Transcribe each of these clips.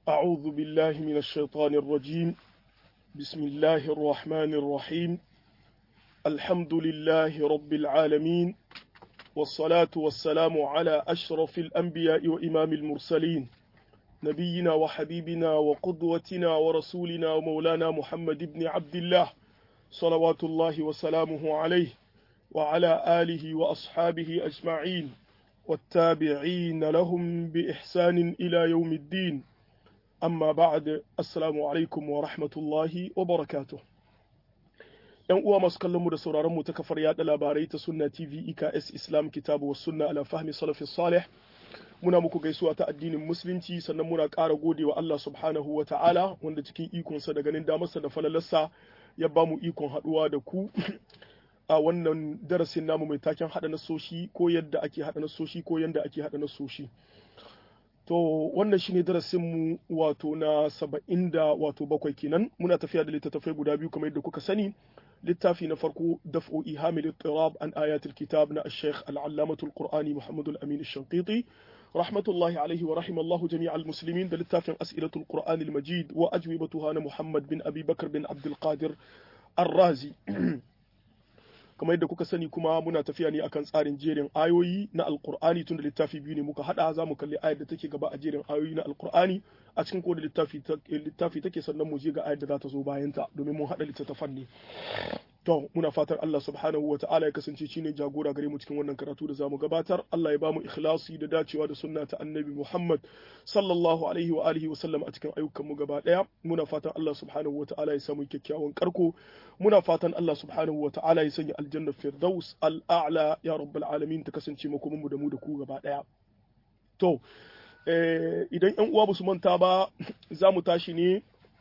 أعوذ بالله من الشيطان الرجيم بسم الله الرحمن الرحيم الحمد لله رب العالمين والصلاة والسلام على أشرف الأنبياء وإمام المرسلين نبينا وحبيبنا وقدوتنا ورسولنا ومولانا محمد بن عبد الله صلوات الله وسلامه عليه وعلى آله وأصحابه أجمعين والتابعين لهم بإحسان إلى يوم الدين amma ba'ad assalamu alaikum wa rahmatullahi wa barakatuh yan uwa masu kallon mu da sauraron mu ta kafar yada labarai ta sunna tv iks islam kitabu was sunna ala fahmi salafis salih muna muku gaisuwa ta addinin musulunci sannan muna ƙara godewa Allah subhanahu wa ta'ala wanda cikin ikonsa da ganin damarsa da falalarsa ya ba mu ikon haɗuwa da ku a wannan darasin namu mai taken haɗa nasoshi ko yadda ake haɗa nasoshi ko yadda ake haɗa nasoshi To wannan shine darasinmu wato na saba'in da wato bakwai kenan muna tafiya da littattafai guda biyu kamar yadda kuka sani littafi na farko daf'u ihamil ittirab an ayatul kitab na ash-shaykh al-allamatul qur'ani muhammad al-amin ash-shanqiti rahmatullahi alaihi wa rahimallahu jami'al muslimin da littafin as'ilatul qur'an al-majid wa ajwibatuha na muhammad bin abi bakr bin abdul qadir ar-razi kamar yadda kuka sani kuma muna tafiya ne akan tsarin jerin ayoyi na alkur'ani tun da littafi biyu ne muka hada za mu kalli ayar da take gaba a jerin ayoyi na alkur'ani a cikin koda littafi littafi take sannan mu je ga ayar da za ta zo bayan ta domin mun hada littattafan ne to muna fatan Allah subhanahu wa ta'ala ya kasance shine jagora gare mu cikin wannan karatu da zamu gabatar Allah ya bamu ikhlasi da dacewa da sunna ta annabi Muhammad sallallahu alaihi wa alihi wa sallam a cikin ayyukan mu gaba daya muna fatan Allah subhanahu wa ta'ala ya samu kyakkyawan karko muna fatan Allah subhanahu wa ta'ala ya sanya aljanna firdaus al'a'la ya rabbal alamin ta kasance makomin mu da mu da ku gaba daya to idan yan uwa basu manta ba za mu tashi ne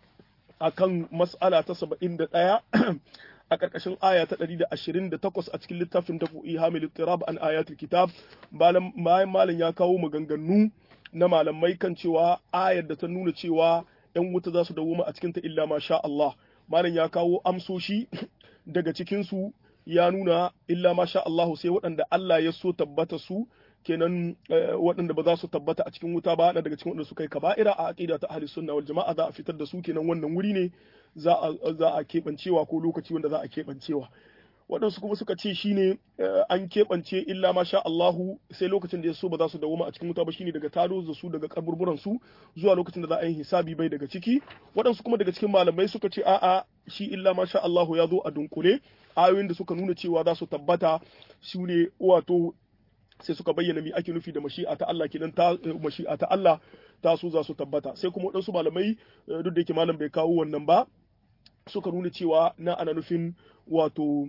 akan mas'ala ta 71 a ƙarƙashin aya ta 128 a cikin littafin da fu'i hamil tirab an ayatul kitab bayan malam ya kawo maganganu na malamai kan cewa ayar da ta nuna cewa yan wuta za su dawo a cikin ta illa ma sha Allah malam ya kawo amsoshi daga cikin su ya nuna illa ma sha Allah sai waɗanda Allah ya so tabbata su kenan waɗanda ba za su tabbata a cikin wuta ba na daga cikin waɗanda suka yi kaba'ira a aqida ta ahli sunna wal jama'a za a fitar da su kenan wannan wuri ne za a keɓancewa ko lokaci wanda za a keɓancewa waɗansu kuma suka ce shine an keɓance illa ma sha Allahu sai lokacin da ya so ba za su dawoma a cikin wuta ba shine daga tado da su daga kaburburan su zuwa lokacin da za a yi hisabi bai daga ciki waɗansu kuma daga cikin malamai suka ce a'a shi illa ma sha Allahu ya zo a dunkule ayoyin da suka nuna cewa za su tabbata su ne wato sai suka bayyana mi ake nufi da mashi'a ta Allah kenan ta mashi'a ta Allah ta su za su tabbata sai kuma waɗansu malamai duk da yake malam bai kawo wannan ba suka nuna cewa na ana nufin wato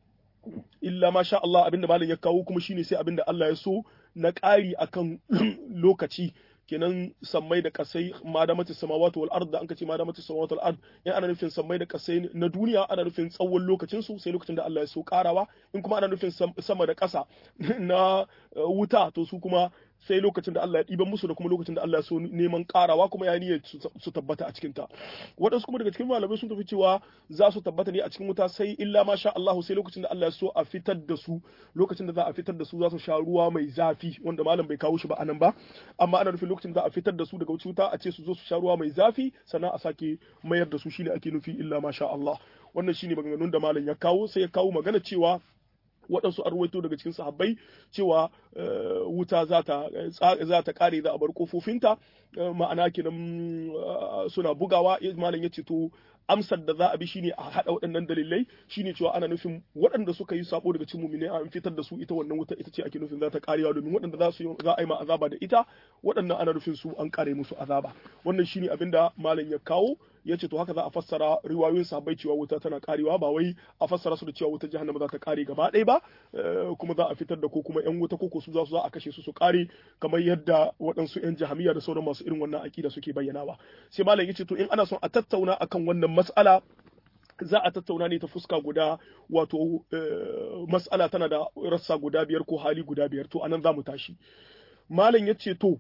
illa ma sha Allah abinda malam ya kawo kuma shine sai abinda Allah ya so na ƙari akan lokaci kenan sammai da kasai ma da mace samawati wal ard da an kace ma da mace samawati wal ard in ana nufin sammai da kasai na duniya ana nufin tsawon lokacin su sai lokacin da Allah ya so karawa in kuma ana nufin sama da ƙasa na wuta to su kuma sai lokacin da Allah ya ɗiban musu da kuma lokacin da Allah ya so neman ƙarawa kuma ya niyyar su tabbata a cikin ta waɗansu kuma daga cikin malamai sun tafi cewa za su tabbata ne a cikin wuta sai illa ma sha Allah sai lokacin da Allah ya so a fitar da su lokacin da za a fitar da su za su sha ruwa mai zafi wanda malam bai kawo shi ba anan ba amma ana nufin lokacin da za a fitar da su daga wuta a ce su zo su sha ruwa mai zafi sannan a sake mayar da su shine ake nufi illa ma sha Allah wannan shine maganganun da malam ya kawo sai ya kawo magana cewa waɗansu an ruwaito daga cikin sahabbai cewa wuta za ta kare za a bar kofofinta ma'ana kenan suna bugawa malam ya ce to amsar da za a bi shine a haɗa waɗannan dalilai shine cewa ana nufin waɗanda suka yi sabo daga cikin mu'minai an fitar da su ita wannan wuta ita ce ake nufin za ta karewa domin waɗanda za su za a yi ma azaba da ita waɗannan ana nufin su an kare musu azaba wannan shine abinda malam ya kawo ya ce to haka za a fassara riwayoyin sahabbai cewa wuta tana karewa ba wai a fassara su da cewa wutar jahannama za ta kare gaba ɗaya ba kuma za a fitar da ko kuma yan wuta ko su za su za a kashe su su kare kamar yadda waɗansu yan jahamiya da sauran masu irin wannan akida suke bayyanawa sai malam ya ce to in ana son a tattauna akan wannan mas'ala za a tattauna ne ta fuska guda wato mas'ala tana da rassa guda biyar ko hali guda biyar to anan za mu tashi malam ya ce to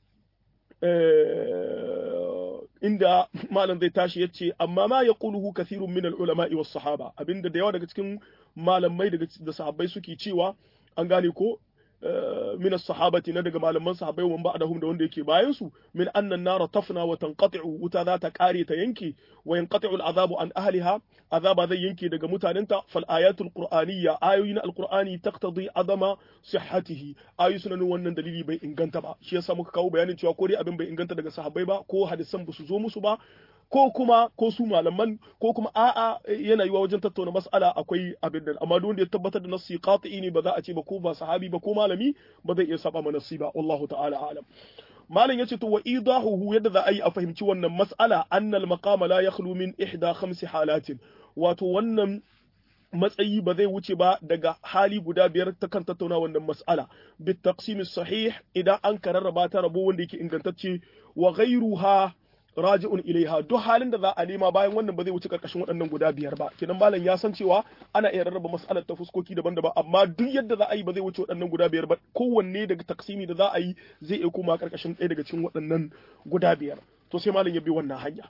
inda malam zai tashi ya ce amma ma ya ƙuluhu kathirun min ulama'i was sahaba abinda da yawa daga cikin malamai daga da sahabbai suke cewa an gane ko min as-sahabati na daga malaman sahabbai wa ba'dahum da wanda yake bayan su min anna an-nara tafna wa tanqati'u wuta za ta kare ta yanke wa yanqati'u al-azabu an ahliha azaba zai yanke daga mutanenta fal ayatul qur'aniyya ayoyi na al-qur'ani taqtadi adama sihhatihi ayoyi suna nuna wannan dalili bai inganta ba shi yasa muka kawo bayanin cewa ko dai abin bai inganta daga sahabbai ba ko hadisan ba su zo musu ba ko kuma ko su malaman ko kuma a'a yana yiwa wajen tattauna mas'ala akwai abin da amma duk wanda ya tabbatar da nassi qati'i ne ba za a ce ba ko ba sahabi ba ko malami ba zai iya saba ma nassi ba wallahu ta'ala a'lam malam yace to wa idahuhu yadda za a yi a fahimci wannan mas'ala annal maqama la yakhlu min ihda khamsi halatin wato wannan matsayi ba zai wuce ba daga hali guda biyar ta kan tattauna wannan mas'ala bit taqsimis sahih idan an kararraba ta rabo wanda yake ingantacce wa ghayruha raji'un ilaiha duk halin da za a nema bayan wannan ba zai wuce karkashin waɗannan guda biyar ba kenan malam ya san cewa ana iya rarraba mas'alar ta fuskoki daban-daban amma duk yadda za a yi ba zai wuce waɗannan guda biyar ba kowanne daga taksimi da za a yi zai iya koma karkashin ɗaya daga cikin waɗannan guda biyar to sai malam ya bi wannan hanya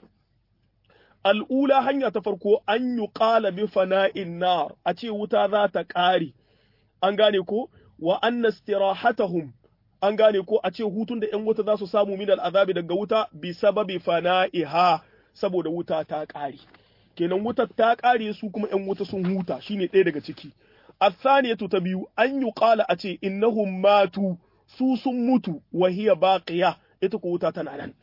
al'ula hanya ta farko an yi ƙala bi fana'in nar a ce wuta za ta ƙare an gane ko wa anna istirahatahum an gane ko a ce hutun da 'yan wuta za su samu min al'azabi daga wuta bi sababi fana'iha saboda wuta ta ƙare kenan wutar ta ƙare su kuma 'yan wuta sun huta shine ɗaya daga ciki athaniyatu ta biyu an yi ƙala a ce innahum matu su sun mutu wa hiya baqiya ita ko wuta tana nan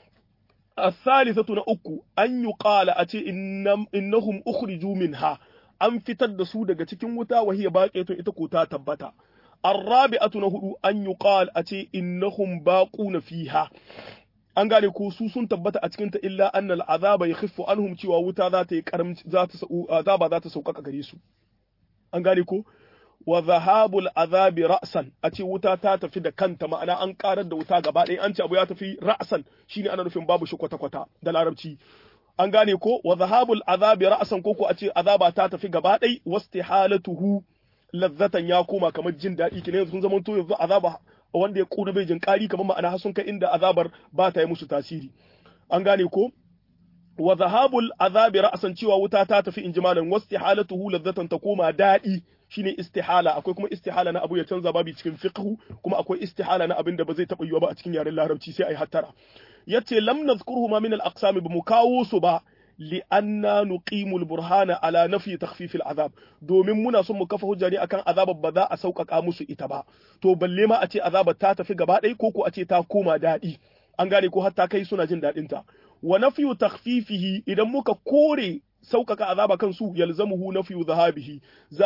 الثالثة نأكو أن يقال أتي إنم إنهم أخرجوا منها أن فتد سودة تكين وتا وهي باقية إتكوتا تبتا الرابعة نهدو أن يقال أتي إنهم باقون فيها an gane ko su sun tabbata a cikinta illa annal azaba yakhiffu anhum cewa wuta za ta yi karamci za ta azaba za ta sauƙaƙa gare su an gane ko wa zahabul azabi ra'san a ce wuta ta tafi da kanta ma'ana an karar da wuta gaba ɗaya an ce abu ya tafi ra'san shine ana nufin babu shi kwata-kwata da larabci an gane ko wa zahabul azabi ra'san ko ko a ce azaba ta tafi gaba ɗaya wastihalatuhu lazzatan ya koma kamar jin daɗi kine yanzu sun zama to yanzu azaba wanda ya kuna bai jin ƙari kamar ma'ana har sun kai inda azabar ba ta yi musu tasiri an gane ko wa zahabul azabi ra'san cewa wuta ta tafi injimalan wastihalatuhu lazzatan ta koma daɗi shine istihala akwai kuma istihala na abu ya canza babu cikin fiqhu kuma akwai istihala na abin da ba zai taba yiwa ba a cikin yaren larabci sai ai hattara yace lam nazkuruhu ma min al aqsam ba mu kawo su ba li anna nuqimul burhana ala nafi takhfif al azab domin muna son mu kafa hujja ne akan azabar ba za a sauƙaƙa musu ita ba to balle ma a ce azabar ta tafi gaba ɗaya ko ko a ce ta koma daɗi an gane ko hatta kai suna jin daɗin ta wa nafiyu takhfifihi idan muka kore sauƙaƙa azaba kan su yalzamuhu nafiyu zahabihi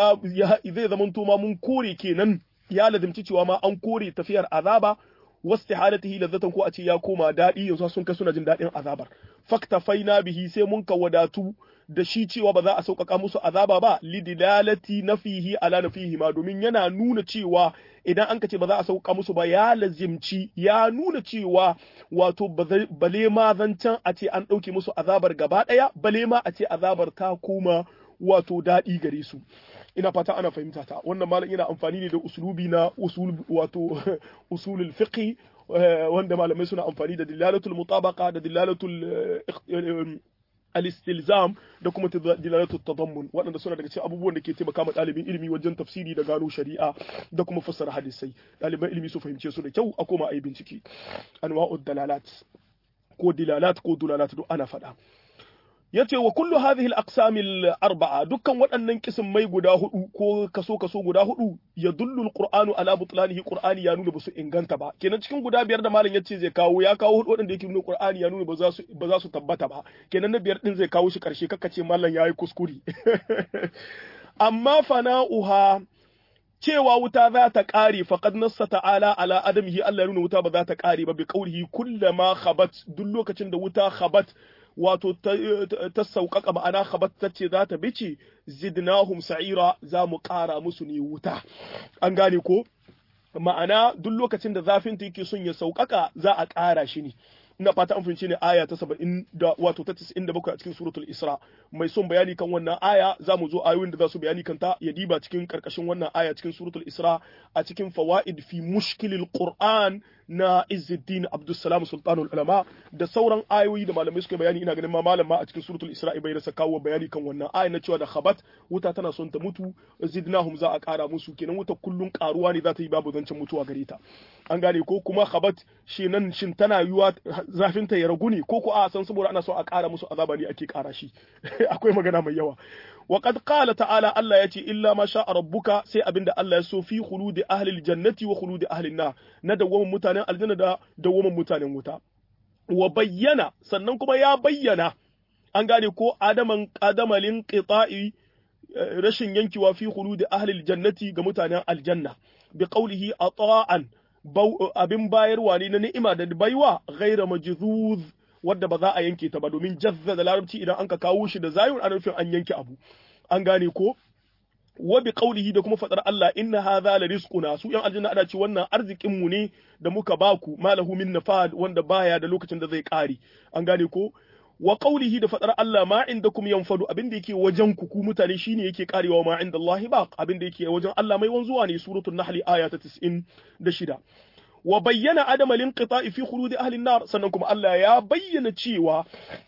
zai zamanto ma mun kore kenan ya lazimci cewa ma an kore tafiyar azaba wastihalatihi ladzatan ko a ce ya koma daɗi yanzu sun kai suna jin daɗin azabar faktafaina bihi sai mun ka wadatu da shi cewa ba za a sauƙaƙa musu azaba ba lidilalati nafihi ala nafihi ma domin yana nuna cewa idan an ka ce ba za a sauƙaƙa musu ba ya lazimci ya nuna cewa wato bale ma zancen a ce an ɗauke musu azabar gaba ɗaya bale ma a ce azabar ta koma wato daɗi gare su ina fata ana fahimta ta wannan malam yana amfani ne da usulubi na usul wato usulul fiqh wanda malamai suna amfani da dilalatul mutabaqa da dilalatul al-istilzam da kuma dilalatul tadammun waɗanda suna daga cikin abubuwan da ke taimaka ma ɗalibin ilimi wajen tafsiri da gano shari'a da kuma fassara hadisai ɗaliban ilimi su fahimce su da kyau a koma a yi bincike anwa'ud dalalat ko dilalat ko dulalat duk ana faɗa yace wa kullu hadhihi al-aqsam al-arba'a dukkan waɗannan kismai guda hudu ko kaso kaso guda hudu yadullu al-qur'anu ala butlanihi qur'ani ya nuna basu inganta ba kenan cikin guda biyar da malam yace zai kawo ya kawo hudu waɗanda yake nuna qur'ani ya nuna ba za su ba za su tabbata ba kenan na biyar din zai kawo shi karshe ce malam yayi kuskure amma fana'uha cewa wuta za ta ƙare faqad nassa ta'ala ala adamihi Allah ya nuna wuta ba za ta ƙare ba bi qawlihi kullama khabat duk lokacin da wuta khabat wato ta sauƙaƙa ma'ana ce za ta bice zidnahum sa'ira za mu ƙara musu ne wuta an gane ko ma'ana duk lokacin da zafin ta yake son ya sauƙaƙa za a ƙara shi ne ina fata an fahimci ne aya ta saba'in da wato ta tisa'in da bakwai a cikin suratul isra mai son bayani kan wannan aya za mu zo ayoyin da za su bayani kanta ya diba cikin karkashin wannan aya cikin suratul isra a cikin fawaid fi mushkilil qur'an na Izzuddin Abdussalam Sultanul Ulama da sauran ayoyi da malamai suka bayani ina ganin ma malam ma a cikin suratul Isra'i bai rasa kawo bayani kan wannan aya na cewa da khabat wuta tana son ta mutu zidnahum za a kara musu kenan wuta kullun karuwa ne za ta yi babu zancen mutuwa gare ta an gane ko kuma khabat shi nan shin tana yiwa zafin ta ya ragu ne ko ko a san saboda ana so a kara musu azaba ne ake kara shi akwai magana mai yawa وقد قال تعالى الله يتي إلا ما شاء ربك سي أبن الله يسو في خلود أهل الجنة وخلود أهل النار ندوم متانا الجنة دا دوم متانا متا وبينا سننكم يا بينا an gane ko adaman adamalin qita'i rashin yankewa fi khuludi ahli aljannati ga mutanen aljanna bi qawlihi ata'an abin bayarwa ne na ni'ima da baiwa ghaira majzuz wadda ba za a yanke ta ba domin jazza da larabci idan an ka kawo shi da zayun ana nufin an yanke abu an gane ko wa bi qawlihi da kuma fadar Allah inna hadha la rizquna su yan aljanna ana ce wannan arzikin mu ne da muka baku malahu min nafad wanda baya da lokacin da zai kare an gane ko wa qawlihi da fadar Allah ma indakum yanfadu abin da yake wajen ku ku mutane shine yake karewa ma inda Allah baq abin da yake wajen Allah mai wanzuwa ne suratul nahl aya ta 96 wa bayyana adama linqita'i fi khuludi ahli an-nar sannan kuma Allah ya bayyana cewa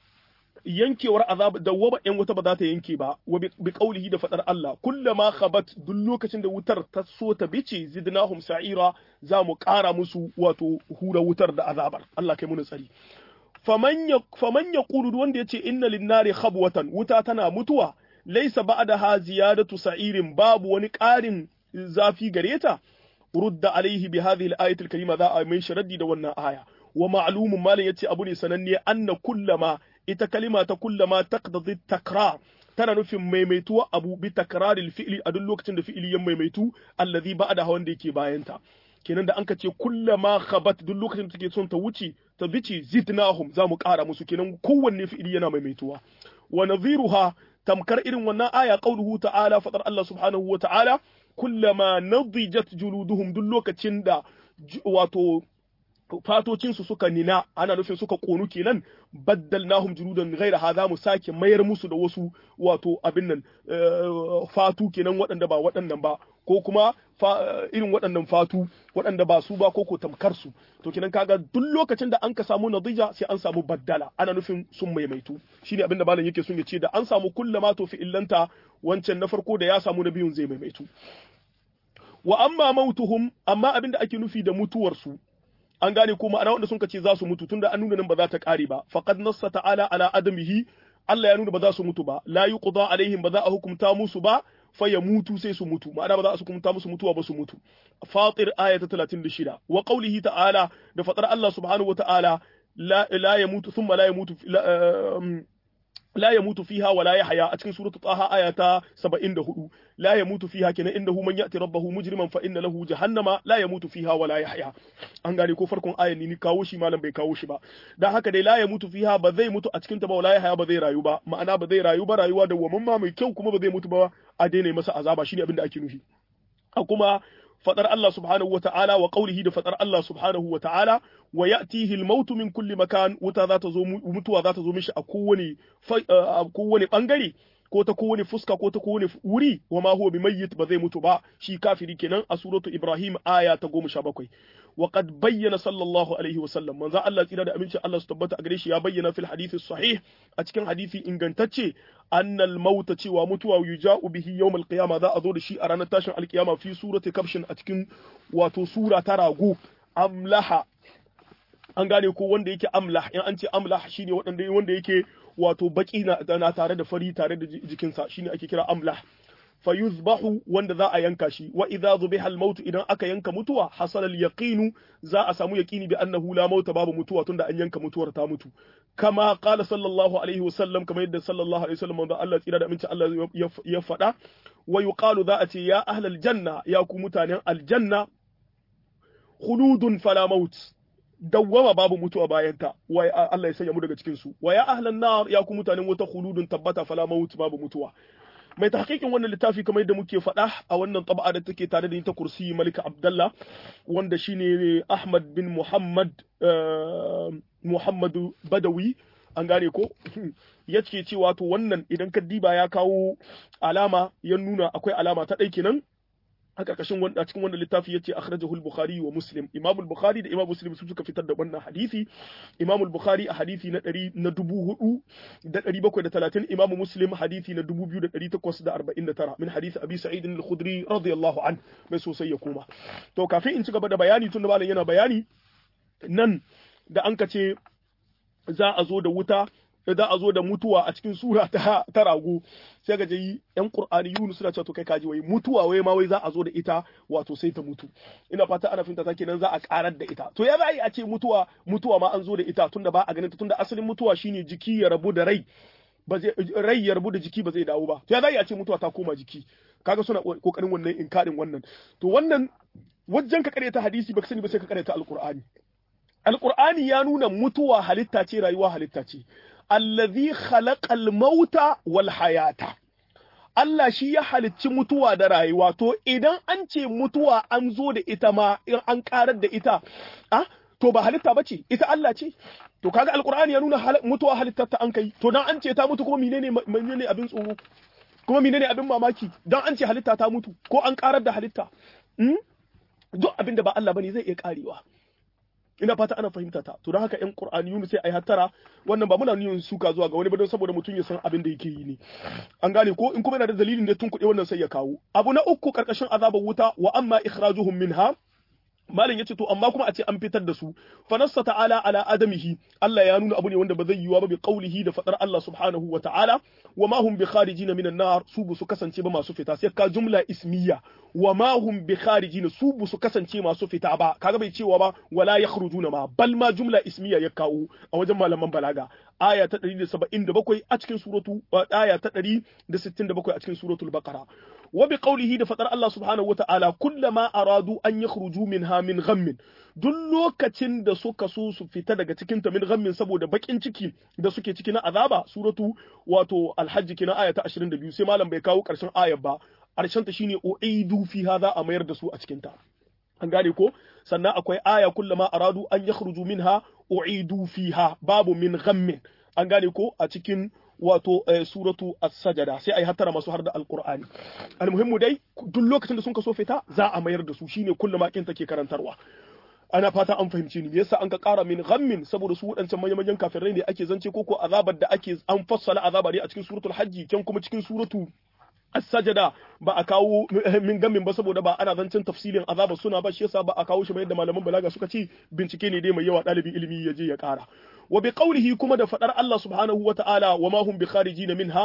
yankewar azab da waba yan wuta ba za ta yanke ba wa bi qaulihi da fadar Allah kullama khabat duk lokacin da wutar ta so ta bice zidnahum sa'ira za mu ƙara musu wato hura wutar da azabar Allah kai mu tsari faman ya faman yaqulu wanda yace inna lin-nari khabwatan wuta tana mutuwa laysa ba'daha ziyadatu sa'irin babu wani ƙarin zafi gare ta rudda alaihi bi hadhihi al-ayati al-karima za a mai sharaddi da wannan aya wa ma'lumun malan yace abu ne sananne anna kullama ita kalima ta kullama taqtadi takrar tana nufin maimaituwa abu bi takraril fi'li a duk lokacin da fi'ili ya maimaitu allazi ba'da wanda yake bayanta kenan da anka ce kullama khabat duk lokacin da take son ta wuce ta bici zidnahum za mu ƙara musu kenan kowanne fi'ili yana maimaituwa wa nadhiruha tamkar irin wannan aya qauluhu ta'ala fadar Allah subhanahu wa ta'ala kullama nadijat juluduhum duk lokacin da wato fatocinsu suka nina ana nufin suka konu kenan baddalnahum juludan ghaira hadha mu sake mayar musu da wasu wato abin nan fatu kenan waɗanda ba waɗannan ba ko kuma irin waɗannan fatu waɗanda ba su ba ko ko tamkar su to kenan kaga duk lokacin da an ka samu nadija sai an samu baddala ana nufin sun maimaitu shine abin da malam yake sun ya ce da an samu kullama to fi illanta wancan na farko da ya samu na biyun zai maimaitu wa amma mautuhum amma abin da ake nufi da mutuwar su an gane ko ma'ana wanda sun ce za su mutu tunda an nuna nan ba za ta kare ba faqad nassa ta'ala ala adamihi Allah ya nuna ba za su mutu ba la yuqda alaihim ba za a hukunta musu ba fa ya mutu sai su mutu ma'ana ba za su hukunta musu mutuwa ba su mutu fatir aya ta 36 wa qawlihi ta'ala da fatar Allah subhanahu wa ta'ala la la yamutu thumma la yamutu لا يموت فيها ولا يحيا أتكن سورة طه آية 74 لا يموت فيها كنا إنه من يأتي ربه مجرما فإن له جهنم لا يموت فيها ولا يحيا an gane ko farkon ayan ni kawo shi malam bai kawo shi ba dan haka dai la ya mutu fiha ba zai mutu a cikin ta ba wala ya ba zai rayu ba ma'ana ba zai rayu ba rayuwa da wamman mai kyau kuma ba zai mutu ba a daina masa azaba shine abin da ake nufi a kuma fadar Allah subhanahu wa ta'ala wa qawlihi da fadar Allah subhanahu wa ta'ala wa ya'tihi al-maut min kulli makan wuta za ta zo mutuwa za ta zo mishi a kowane a kowane bangare ko ta kowane fuska ko ta kowane wuri wa ma huwa bimayyit ba zai mutu ba shi kafiri kenan a suratu Ibrahim aya ta 17 wa qad bayyana sallallahu alaihi wa sallam manzo Allah tsira da aminci Allah su tabbata a gare shi ya bayyana fil hadisi sahih a cikin hadisi ingantacce annal mauta cewa mutuwa yuja'u bihi yawmal qiyama za a zo da shi a ranar tashin alkiyama fi surati kafshin a cikin wato sura ta rago amlaha an gane ko wanda yake amlah in an ce amlah shine wanda wanda yake wato baki na tare da fari tare da jikinsa shine ake kira amlah fayuzbahu wanda za a yanka shi wa idza zubiha al-maut idan aka yanka mutuwa hasala al-yaqinu za a samu yaqini bi annahu la mauta babu mutuwa tunda an yanka mutuwar ta mutu kama qala sallallahu alaihi wasallam kamar yadda sallallahu alaihi wasallam manzo Allah tsira da aminci Allah ya faɗa wa yuqalu za a ce ya ahlal janna ya ku mutanen aljanna khuludun fala maut dawwama babu mutuwa bayan ta wa Allah ya sanya mu daga cikin su wa ya ahlan nar ya ku mutanen wata khuludun tabbata fala maut babu mutuwa mai tahqiqin wannan littafi kamar yadda muke faɗa a wannan tab'a da take tare da ni ta kursi Malika Abdullah wanda shine Ahmad bin Muhammad Muhammadu Badawi an gane ko yace cewa to wannan idan ka diba ya kawo alama ya nuna akwai alama ta ɗai kenan a karkashin wanda cikin wannan littafi yace akhrajahu al-bukhari wa muslim imam al-bukhari da imam muslim su suka fitar da wannan hadisi imam al-bukhari a hadisi na 100 na 4730 imam muslim hadisi na 2849 min hadisi abi sa'id al-khudri radiyallahu an mai sosai ya koma to kafin in ci gaba da bayani tun da malam yana bayani nan da an ka ce za a zo da wuta za a zo da mutuwa a cikin sura ta, ta rago sai ga jayi yan qur'ani yunus suna cewa to kai kaji wai mutuwa wai ma wai za a zo da ita wato sai ta mutu ina fata ana finta ta kenan za a karar da ita to ya za a yi a ce mutuwa mutuwa ma an zo da ita tunda ba a ganin ta tunda asalin mutuwa shine jiki ya rabu da rai ba zai rai ya rabu da jiki ba zai dawo ba to ya za a yi a ce mutuwa ta koma jiki kaga suna kokarin wannan inkarin wannan to wannan wajen ka ta hadisi baka sani ba sai ka ta alqur'ani alqur'ani ya nuna mutuwa halitta ce rayuwa halitta ce allazi khalaqal mauta wal hayata Allah shi ya halicci mutuwa da rayuwa to idan an ce mutuwa an zo da ita ma in an karar da ita ah to ba halitta bace ita Allah ce to kaga alqur'ani ya nuna mutuwa halittar ta an kai to dan an ce ta mutu kuma menene menene abin tsoro kuma menene abin mamaki dan an ce halitta ta mutu ko an karar da halitta duk abin da ba Allah bane zai iya karewa ina fata ana fahimta ta to don haka yan qur'aniyun sai ai hattara wannan ba muna niyyar suka zuwa ga wani ba don saboda mutum ya san abin da yake yi ne an gane ko in kuma yana da dalilin da tun kuɗe wannan sai ya kawo abu na uku karkashin azabar wuta wa amma ikhrajuhum minha malin yace to amma kuma a ce an fitar da su fa nassa ta'ala ala adamihi Allah ya nuna abu ne wanda ba zai yiwa ba bi qaulihi da fadar Allah subhanahu wa ta'ala wa ma hum bi kharijin minan nar su bu su kasance ba masu fita sai ka jumla ismiya wa ma hum bi kharijin su bu su kasance masu fita ba kaga bai cewa ba wala yakhrujuna ma bal ma jumla ismiya ya kawo a wajen malaman balaga aya ta 177 a cikin suratu aya ta 167 a cikin suratul baqara wa bi qawlihi da fadar Allah subhanahu wa ta'ala kullama aradu an yakhruju minha min ghammin duk lokacin da suka so su fita daga cikin ta min ghammin saboda bakin ciki da suke ciki na azaba suratu wato alhajj kina aya ta 22 sai malam bai kawo karshen ayar ba karshen ta shine uidu fi hadha a mayar da su a cikin ta an gane ko sannan akwai aya kullama aradu an yakhruju minha uidu fiha babu min ghammin an gane ko a cikin wato suratu as-sajada sai ai hattara masu har da alqur'ani almuhimmu dai duk lokacin da sun kaso fita za a mayar da su shine kullu makin take karantarwa ana fata an fahimci ni yasa an ka kara min ghammin saboda su wadancan manyan manyan kafirai ne ake zance ko ko azabar da ake an fassala azaba ne a cikin suratul hajji kyan kuma cikin suratu as-sajada ba a kawo min gamin ba saboda ba ana zancen tafsilin azaba suna ba shi yasa ba a kawo shi ba yadda malaman balaga suka ce bincike ne dai mai yawa ɗalibin ilimi ya je ya ƙara wa bi qawlihi kuma da fadar Allah subhanahu wa ta'ala wa ma hum bi kharijin minha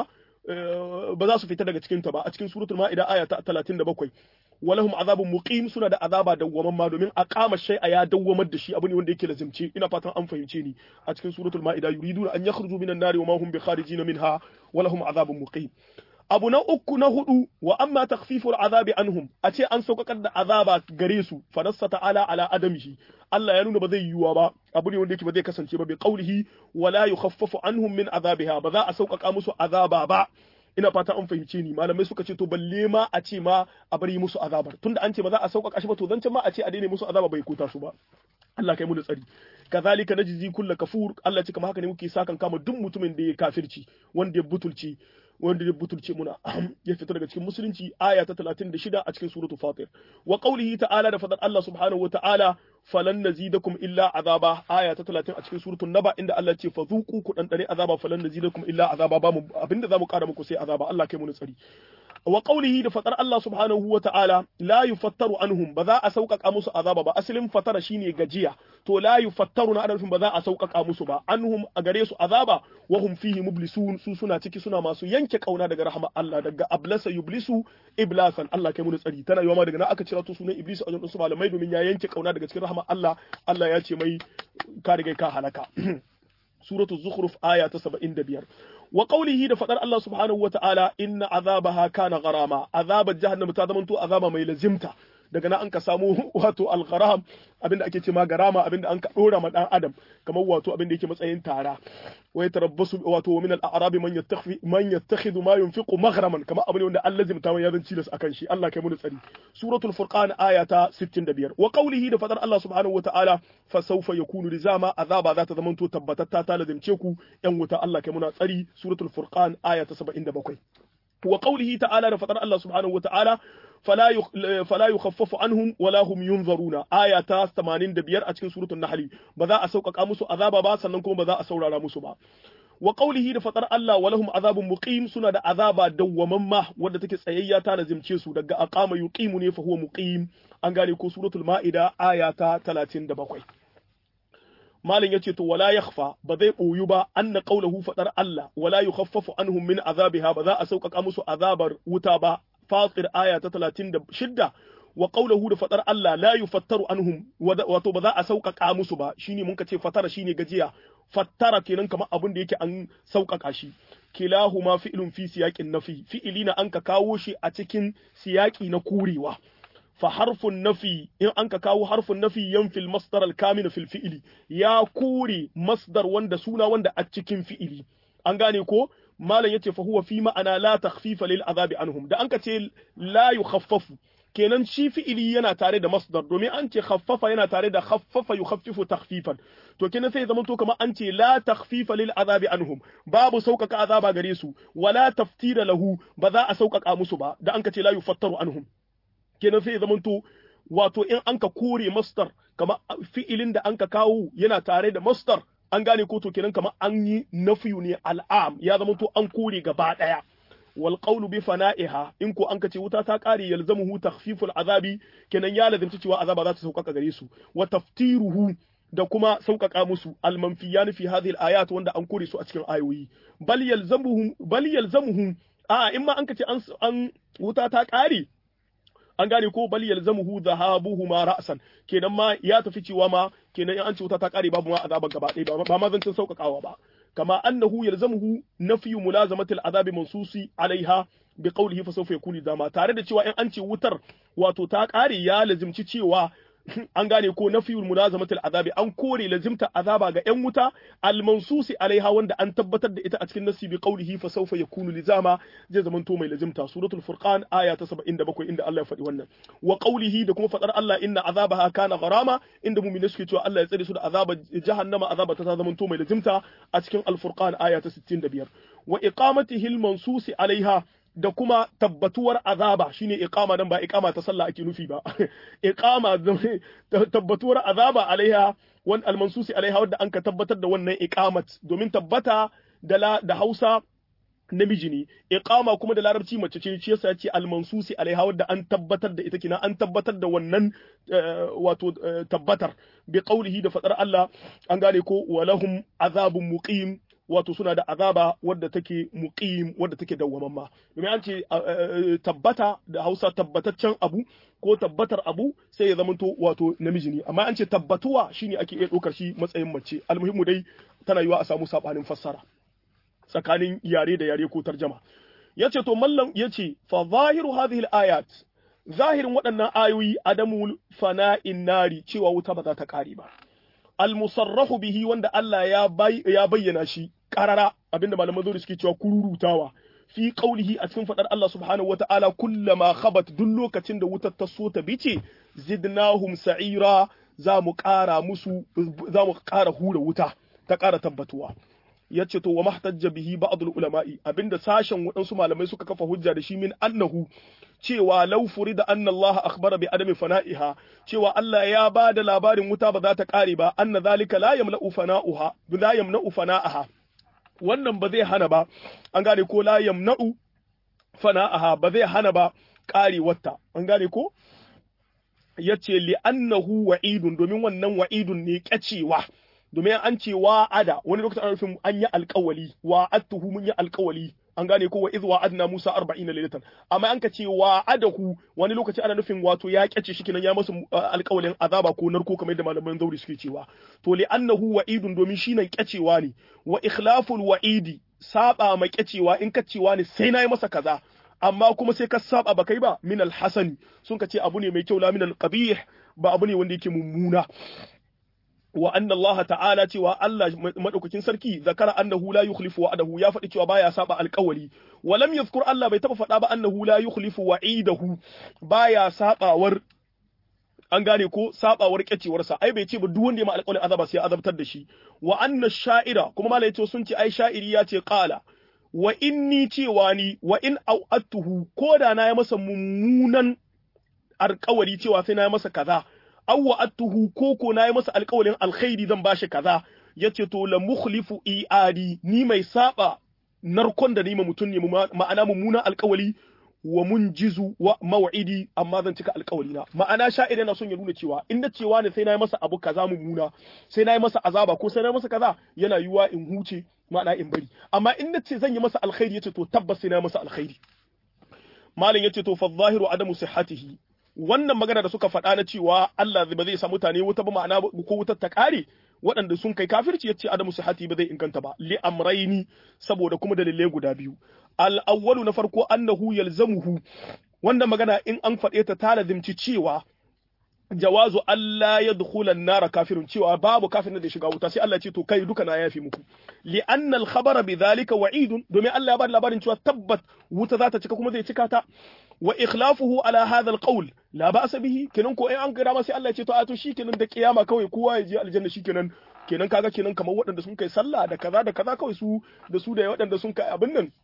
ba za su fita daga cikin ta ba a cikin suratul ma'ida aya ta 37 walahum azabun muqim suna da azaba dawwaman ma domin aqama shay'a ya dawwamar da shi abu ne wanda yake lazimce ina fatan an fahimce ni a cikin suratul ma'ida yuriduna an yakhruju minan nari wa ma hum bi kharijin minha walahum azabun muqim abu na uku na hudu wa amma takhfiful azabi anhum a ce an sauƙaƙar da azaba gare su fanassa ta'ala ala adamihi Allah ya nuna ba zai yiwuwa ba abu ne wanda yake ba zai kasance ba bi qaulihi wala yukhaffafu anhum min azabiha ba za a sauƙaƙa musu azaba ba ina fata an fahimce ni malamai suka ce to balle ma a ce ma a bari musu azabar tunda an ce ba za a sauƙaƙa shi ba to zancen ma a ce a daina musu azaba bai kota su ba Allah kai mu da tsari kazalika najzi kulla kafur Allah ce kamar haka ne muke sakan kama duk mutumin da ya kafirci wanda ya butulci wanda ya butulce muna ya fita daga cikin musulunci aya ta 36 a cikin suratu fatir wa qawlihi ta'ala da fadar Allah subhanahu wa ta'ala falan nazidakum illa azaba aya ta 30 a cikin suratul naba inda Allah ce fazuqu ku dan dare azaba falan nazidakum illa azaba ba mu abinda zamu kara muku sai azaba Allah kai mu tsari wa qawlihi da fatar Allah subhanahu wa ta'ala la yufattaru anhum ba za a sauƙaƙa musu azaba ba asalin fatara shine gajiya to la yufattaru na adalfin ba za a sauƙaƙa musu ba anhum a gare su azaba wa hum fihi mublisun su suna ciki suna masu yanke kauna daga rahama Allah daga ablasa yublisu iblasan Allah kai mu tsari tana yiwa ma daga nan aka cira to sunan iblis a wajen su malamai domin ya yanke kauna daga cikin rahama Allah Allah ya ce mai ka riga ka halaka suratu zukhruf aya ta 75 wa qawlihi da fadar Allah subhanahu wa ta'ala inna azabaha kana gharama azabar jahannam ta zamanto azaba mai lazimta daga nan an ka samu wato al-gharam abinda ake ce ma garama abinda an ka dora ma dan adam kamar wato abinda yake matsayin tara wa yatarabbasu wato min al-a'rab man yattakhfi man yattakhidhu ma yunfiqu maghraman kamar abin wanda Allah zimta mai yazanci da akan shi Allah kai mu tsari suratul furqan aya ta 65 wa qawlihi da fadar Allah subhanahu wa ta'ala fa sawfa yakunu rizama azaba za ta zamanto tabbatatta ta lazimce ku yan wuta Allah kai muna tsari suratul furqan aya ta 77 wa qawlihi ta'ala da fadar Allah subhanahu wa ta'ala fala fala yukhaffafu anhum wala hum yunzaruna aya ta 85 a cikin suratul nahl ba za a sauƙaƙa musu azaba ba sannan kuma ba za a saurara musu ba wa qawlihi da fatar Allah wa lahum azabun muqim suna da azaba dawwamamma wadda take tsayayya ta lazimce su daga aqama yuqimu ne fa huwa muqim an gane ko suratul maida aya ta 37 malin yace to wala yakhfa ba zai boyu ba anna qawluhu fadar Allah wala yukhaffafu anhum min azabiha ba za a sauƙaƙa musu azabar wuta ba fatir aya ta 36 wa qawluhu da fadar Allah la yufattaru anhum wato ba za a sauƙaƙa musu ba shine mun ce fatara shine gajiya fattara kenan kamar abin da yake an sauƙaƙa shi kilahuma fi'lun fi siyaqin nafi fi'ili na an ka kawo shi a cikin siyaqi na kurewa fa harfun nafi in an ka kawo harfun nafi yanfil masdar al-kamil fil fi'li ya kure masdar wanda suna wanda a cikin fi'ili an gane ko malam yace fa huwa fi ma'ana la takhfifa lil azabi anhum da an ka ce la yukhaffafu kenan shi fi'ili yana tare da masdar domin an ce khaffafa yana tare da khaffafa yukhaffifu takhfifan to kenan sai zama to kamar an ce la takhfifa lil azabi anhum babu sauƙaƙa azaba gare su wala taftira lahu ba za a sauƙaƙa musu ba da an ka ce la yufattaru anhum kenan sai zama to wato in an ka kore masdar kamar fi'ilin da an ka kawo yana tare da masdar an gane ko to kenan kamar an yi nafiyu ne al'am ya zama to an kore gaba ɗaya wal qawlu bi fana'iha in ko an kace wuta ta kare yalzamuhu takhfiful azabi kenan ya lazimci cewa azaba za ta sauƙaƙa gare su wa taftiruhu da kuma sauƙaƙa musu almanfiyan fi hadhihi ayat wanda an kore su a cikin ayoyi bal yalzamuhum bal yalzamuhum a in ma an kace an an wuta ta kare an gane ko bal yalzamuhu dhahabuhuma ra'san kenan ma ya tafi cewa ma kenan in an ce wuta ta kare babu ma azaban gaba ɗaya ba ma zancin sauƙaƙawa ba كما أنه يلزمه نفي ملازمة العذاب منصوص عليها بقوله فسوف يكون داما tare da cewa in an ce wutar wato ta ƙare ya lazimci cewa an gane ko nafiyul mulazamatul azabi an kore lazimta azaba ga yan wuta al mansusi alaiha wanda an tabbatar da ita a cikin nasi bi qawlihi fa sawfa yakunu lizama zai zaman to mai lazimta suratul furqan aya ta 77 inda Allah ya faɗi wannan wa qawlihi da kuma fadar Allah inna azabaha kana gharama inda mu'mini suke cewa Allah ya tsare su da azaba jahannama azaba ta zaman to mai lazimta a cikin al furqan aya ta 65 wa iqamatihi al mansusi alaiha da kuma tabbatuwar azaba shine iqama dan ba iqama ta sallah ake nufi ba iqama tabbatuwar azaba alaiha wan almansusi alaiha wadda an ka tabbatar da wannan iqamat domin tabbata da la da Hausa namiji ne iqama kuma da larabci mace ce shi yasa ce almansusi alaiha wadda an tabbatar da ita kina an tabbatar da wannan wato tabbatar bi qaulihi da fadar Allah an gane ko walahum azabun muqim wato suna da azaba wadda take muqim wadda take dawwamamma domin an ce tabbata da Hausa tabbataccen abu ko tabbatar abu sai ya zamanto wato namiji ne amma an ce tabbatuwa shine ake iya ɗaukar shi matsayin mace almuhimmu dai tana yiwa a samu sabanin fassara tsakanin yare da yare ko tarjama yace to mallam yace fa zahiru hadhihi ayat zahirin waɗannan ayoyi adamu fana'in nari cewa wuta ba za ta ƙare ba al-musarrahu bihi wanda Allah ya bayyana shi karara abinda malaman zo suke cewa kururutawa fi qaulihi a cikin fadar Allah subhanahu wata'ala kullama khabat duk lokacin da wutar ta so ta bice zidnahum sa'ira za mu ƙara musu za mu ƙara hura wuta ta ƙara tabbatuwa yace to wa mahtajja bihi ba'd ulama'i abinda sashen waɗansu malamai suka kafa hujja da shi min annahu cewa law furida anna Allah akhbara bi adami fana'iha cewa Allah ya ba da labarin wuta ba za ta kare ba anna zalika la yamla'u fana'uha la yamna'u fana'aha wannan ba zai hana ba an gane ko la yamna'u fana'aha ba zai hana ba karewarta an gane ko yace li annahu wa'idun domin wannan wa'idun ne kyacewa domin an ce wa'ada wani lokacin an rufin an yi alƙawali wa'adtuhu mun yi alƙawali an gane ko wa iz wa'adna Musa 40 lailatan amma an ka ce wa'adahu wani lokaci ana nufin wato ya kyace shi kinan ya masa alƙawalin azaba ko narko kamar yadda malaman zauri suke cewa to li annahu wa'idun domin shi nan kyacewa ne wa ikhlaful wa'idi saba ma kyacewa in ka cewa ne sai na yi masa kaza amma kuma sai ka saba ba kai ba min alhasani sun ka ce abu ne mai kyau la min alqabih ba abu ne wanda yake mummuna wa anna Allah ta'ala cewa Allah madaukakin sarki zakara annahu la yukhlifu wa'adahu ya faɗi cewa baya saba alƙawari wa lam yadhkur Allah bai taba faɗa ba annahu la yukhlifu wa'idahu baya sabawar an gane ko sabawar kyacewarsa ai bai ce ba duk wanda ya ma alƙawarin azaba sai azabtar da shi wa anna sha'ira kuma malai to sun ce ai sha'iri ya ce qala wa inni cewa ni wa in au'attuhu ko da na yi masa mummunan alƙawari cewa sai na yi masa kaza aw wa'adtuhu koko na yi masa alƙawarin alkhairi zan bashi kaza yace to la mukhlifu iadi ni mai saba narkon da ni ma mutum ne ma'ana mummunan alƙawari wa munjizu wa maw'idi amma zan cika alƙawari na ma'ana sha'ir yana son ya nuna cewa in da cewa ne sai na yi masa abu kaza mummuna sai na yi masa azaba ko sai na yi masa kaza yana yiwa in huce ma'ana in bari amma in na ce zan yi masa alkhairi yace to tabbas sai na yi masa alkhairi malam yace to fa zahiru adamu sihhatihi wannan magana da suka faɗa na cewa Allah ba zai sa mutane wuta ba ma'ana ko wutar ta ƙare waɗanda sun kai kafirci yace adamu sihhati ba zai inganta ba li amraini saboda kuma dalilai guda biyu al awwalu na farko annahu yalzamuhu wannan magana in an faɗe ta ta lazimci cewa jawazu Allah ya dukhula nara kafirun cewa babu kafirin da shiga wuta sai Allah ce to kai duka na yafi muku li anna al khabara bidhalika wa'idun domin Allah ya ba labarin cewa tabbat wuta za ta cika kuma zai cika ta wa ikhlafuhu ala hadha al qawl la ba'sa bihi kenan ko in an kira ma sai Allah ya ce to a to shikenan da kiyama kawai kowa ya je aljanna shikenan kenan kaga kenan kamar waɗanda sun kai sallah da kaza da kaza kawai su da su da waɗanda sun kai abin nan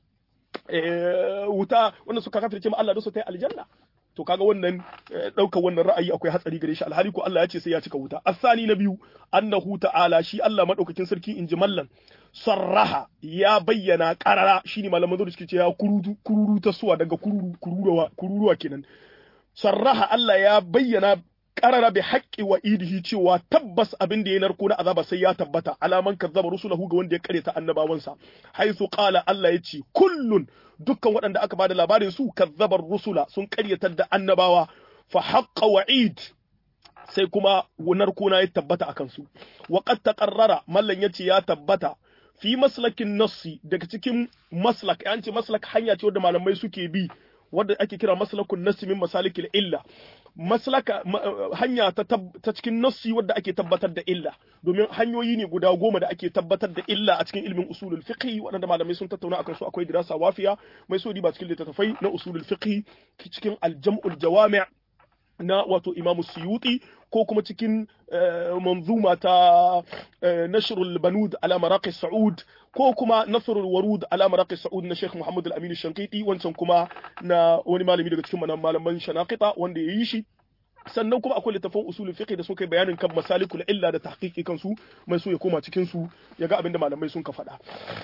wuta wanda suka kafirce ma Allah da su ta aljanna to kaga wannan ɗaukar wannan ra'ayi akwai hatsari gare shi alhali ko Allah ya ce sai ya cika wuta asani na biyu annahu ta'ala shi Allah madaukakin sarki in ji mallan sarraha ya bayyana qarara shine malaman zuwa suke ce ya kururu kururu ta suwa daga kururu kururuwa kururuwa kenan sarraha Allah ya bayyana qarara bi haqqi wa idihi cewa tabbas abin da ya narko na azaba sai ya tabbata alaman kazzaba rusulahu ga wanda ya kareta annabawansa haythu qala Allah ya ce kullun dukkan waɗanda aka bada labarin su kazzabar rusula sun karyatar da annabawa fa haqqa wa'id sai kuma narko na ya tabbata akan su wa qad taqarrara mallan yace ya tabbata fi maslakin nassi daga cikin maslak an ce maslak hanya ce wadda malamai suke bi wadda ake kira maslakun nassi min masalikil illa maslaka hanya ta, ta cikin nassi wadda ake tabbatar da illa domin hanyoyi ne guda goma da ake tabbatar da illa a cikin ilmin usulul fiqh waɗanda malamai sun tattauna akan su akwai dirasa wafiya mai so ba cikin littattafai na usulul fiqh cikin aljam'ul jawami' na wato imamu suyuti ko kuma cikin manzuma ta nashrul banud ala maraqi sa'ud ko kuma nasrul warud ala maraqi sa'ud na Sheikh Muhammad al-Amin Shankiti wancan kuma na wani malami daga cikin malaman shanaqita wanda ya yi shi sannan kuma akwai littafin usulul fiqh da suka yi bayanin kan masalikul illa da tahqiqi kansu mai so ya koma cikin su ya ga abinda malamai sun ka faɗa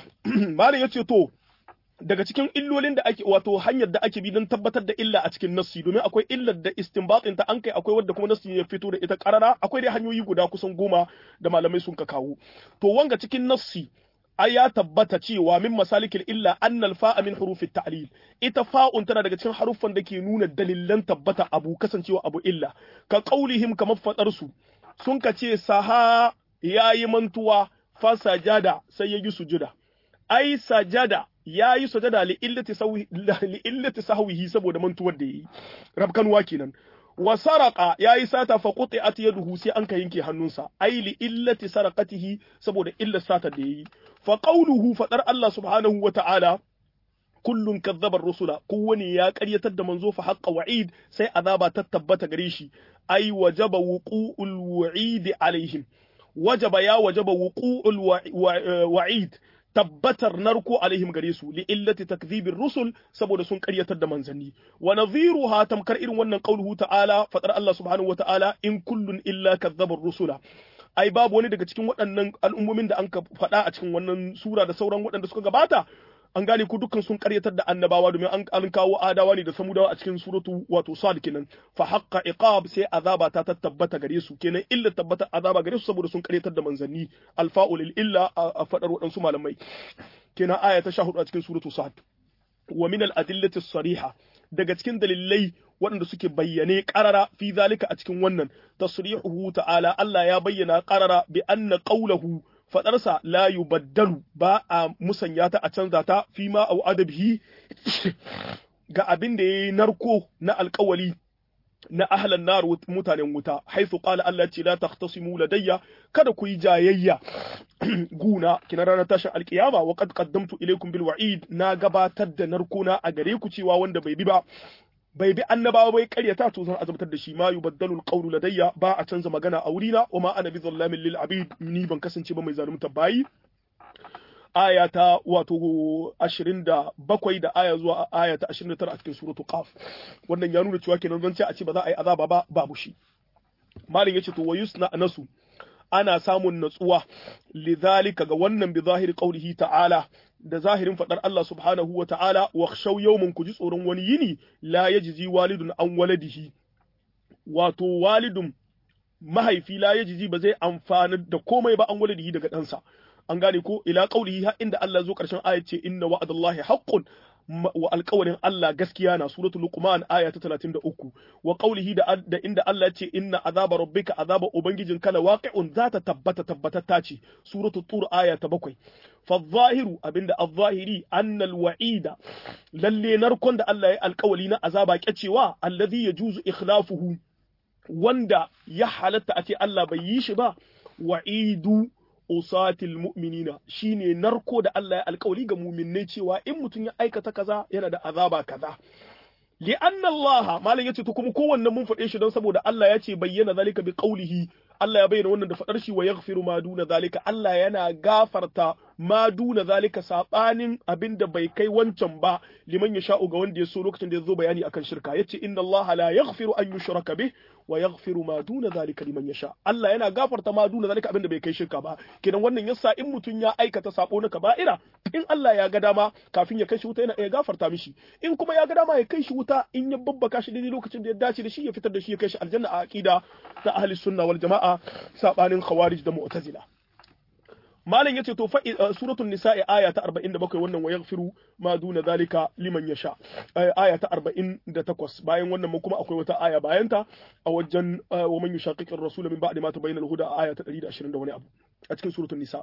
malam yace to daga cikin illolin da ake wato hanyar da ake bi don tabbatar da illa a cikin nassi domin akwai illar da istinbatin ta an kai akwai wadda kuma nassi ya fito da ita karara akwai dai hanyoyi guda kusan goma da malamai sun ka kawo to wanga cikin nassi ai ya tabbata cewa min masalikil illa annal fa'a min hurufi ta'lil ita fa'un tana daga cikin haruffan da ke nuna dalilan tabbata abu kasancewa abu illa ka qaulihim kamar fadar su sun ka ce saha yayi mantuwa fa sajada sai ya yi sujuda ai sajada ya yi sajada li illati sahwihi saboda mantuwar da yayi rabkanwa kenan wa saraka ya yi sata fa quti'at yaduhu sai an ka yanke hannunsa ai li illati saraqatihi saboda illar sata da yayi fa qawluhu fadar Allah subhanahu wa ta'ala kullun kazzaba rusula kowane ya ƙaryatar da manzo fa haqqa wa'id sai azaba ta tabbata gare shi ai wajaba wuqu'ul wa'id alaihim wajaba ya wajaba wuqu'ul wa'id tabbatar narko alaihim gare su li illati takdhibir rusul saboda sun karyatar da manzanni wa nadhiruha tamkar irin wannan qauluhu ta'ala fadar Allah subhanahu wa ta'ala in kullun illa kadzabar rusula ai babu wani daga cikin waɗannan al'ummomin da an ka faɗa a cikin wannan sura da sauran waɗanda suka gabata an gane ku dukkan sun karyatar da annabawa domin an an kawo adawa ne da samudawa a cikin suratu wato sad kenan fa haqqa iqab sai azaba ta tabbata gare su kenan illa tabbata azaba gare su saboda sun karyatar da manzanni alfa'ul illa a fadar waɗansu malamai kenan aya ta 14 a cikin suratu sad wa min al adillati sariha daga cikin dalilai waɗanda suke bayyane ƙarara fi zalika a cikin wannan tasrihuhu ta'ala Allah ya bayyana ƙarara bi anna qawluhu faɗarsa la yubaddalu ba a musanya ta a canza ta fi ma au adabihi ga abin da yayi narko na alƙawali na ahlan nar mutanen wuta haifu qala Allah ce la taqtasimu ladayya kada ku yi jayayya guna kina ranar tashin alkiyama wa qad qaddamtu ilaykum bil wa'id na gabatar da narkona a gare ku cewa wanda bai bi ba bai bi annabawa bai karyata to zan azabtar da shi ma yubaddalu alqawlu ladayya ba a canza magana a wurina wa ma ana bi zallamin lil abid ni ban kasance ba mai zalunta bayi aya ta wato 27 da aya zuwa aya ta 29 a cikin suratul qaf wannan ya nuna cewa kenan zan ce a ce ba za a yi azaba ba babu shi malin yace to wayusna nasu ana samun natsuwa lidhalika ga wannan bi zahiri qaulihi ta'ala da zahirin fadar Allah subhanahu wa ta'ala wa khshaw yawmin ku ji tsoron wani yini la yajzi walidun an waladihi wato walidun mahaifi la yajzi ba zai amfana da komai ba an waladihi daga ɗansa an gane ko ila qaulihi har inda Allah zo karshen ayat ce inna wa'adallahi haqqun wa alƙawarin Allah gaskiya na suratul Luqman aya ta 33 wa qaulihi da da inda Allah ce inna azaba rabbika azaba ubangijin kala waqi'un zata tabbata tabbatatta ce suratul Tur aya ta 7 fa zahiru abinda az-zahiri anna al-wa'ida lalle narkon da Allah ya alƙawali na azaba kyacewa allazi yajuzu ikhlafuhu wanda ya halatta a ce Allah bai yi shi ba wa'idu usatil mu'minina shine narko da Allah ya alkawari ga mu'minnai cewa in mutum ya aikata kaza yana da azaba kaza li anna Allah malam yace to kuma kowanne mun faɗe shi don saboda Allah ya ce bayyana zalika bi qawlihi Allah ya bayyana wannan da faɗar shi wa yaghfiru ma duna zalika Allah yana gafarta ma duna zalika sabanin abinda bai kai wancan ba liman ya sha'u ga wanda ya so lokacin da ya zo bayani akan shirka yace inna Allah la yaghfiru an yushraka bih wa yaghfiru ma duna zalika liman yasha Allah yana gafarta ma duna zalika abinda bai kai shirka ba kenan wannan yasa in mutum ya aikata sabo na kaba'ira in Allah ya ga dama kafin ya kai shi wuta yana iya gafarta mishi in kuma ya ga dama ya kai shi wuta in ya babbaka shi daidai lokacin da ya dace da shi ya fitar da shi ya kai shi aljanna a aqida ta ahli sunna wal jama'a sabanin khawarij da mu'tazila malam yace to fa suratul nisa'i aya ta 47 wannan wa yaghfiru ma duna zalika liman yasha aya ta 48 bayan wannan kuma akwai wata aya bayan ta a wajen wa man yushaqiqir rasul min ba'di ma tabayyana al-huda aya ta 120 da wani abu a cikin suratul nisa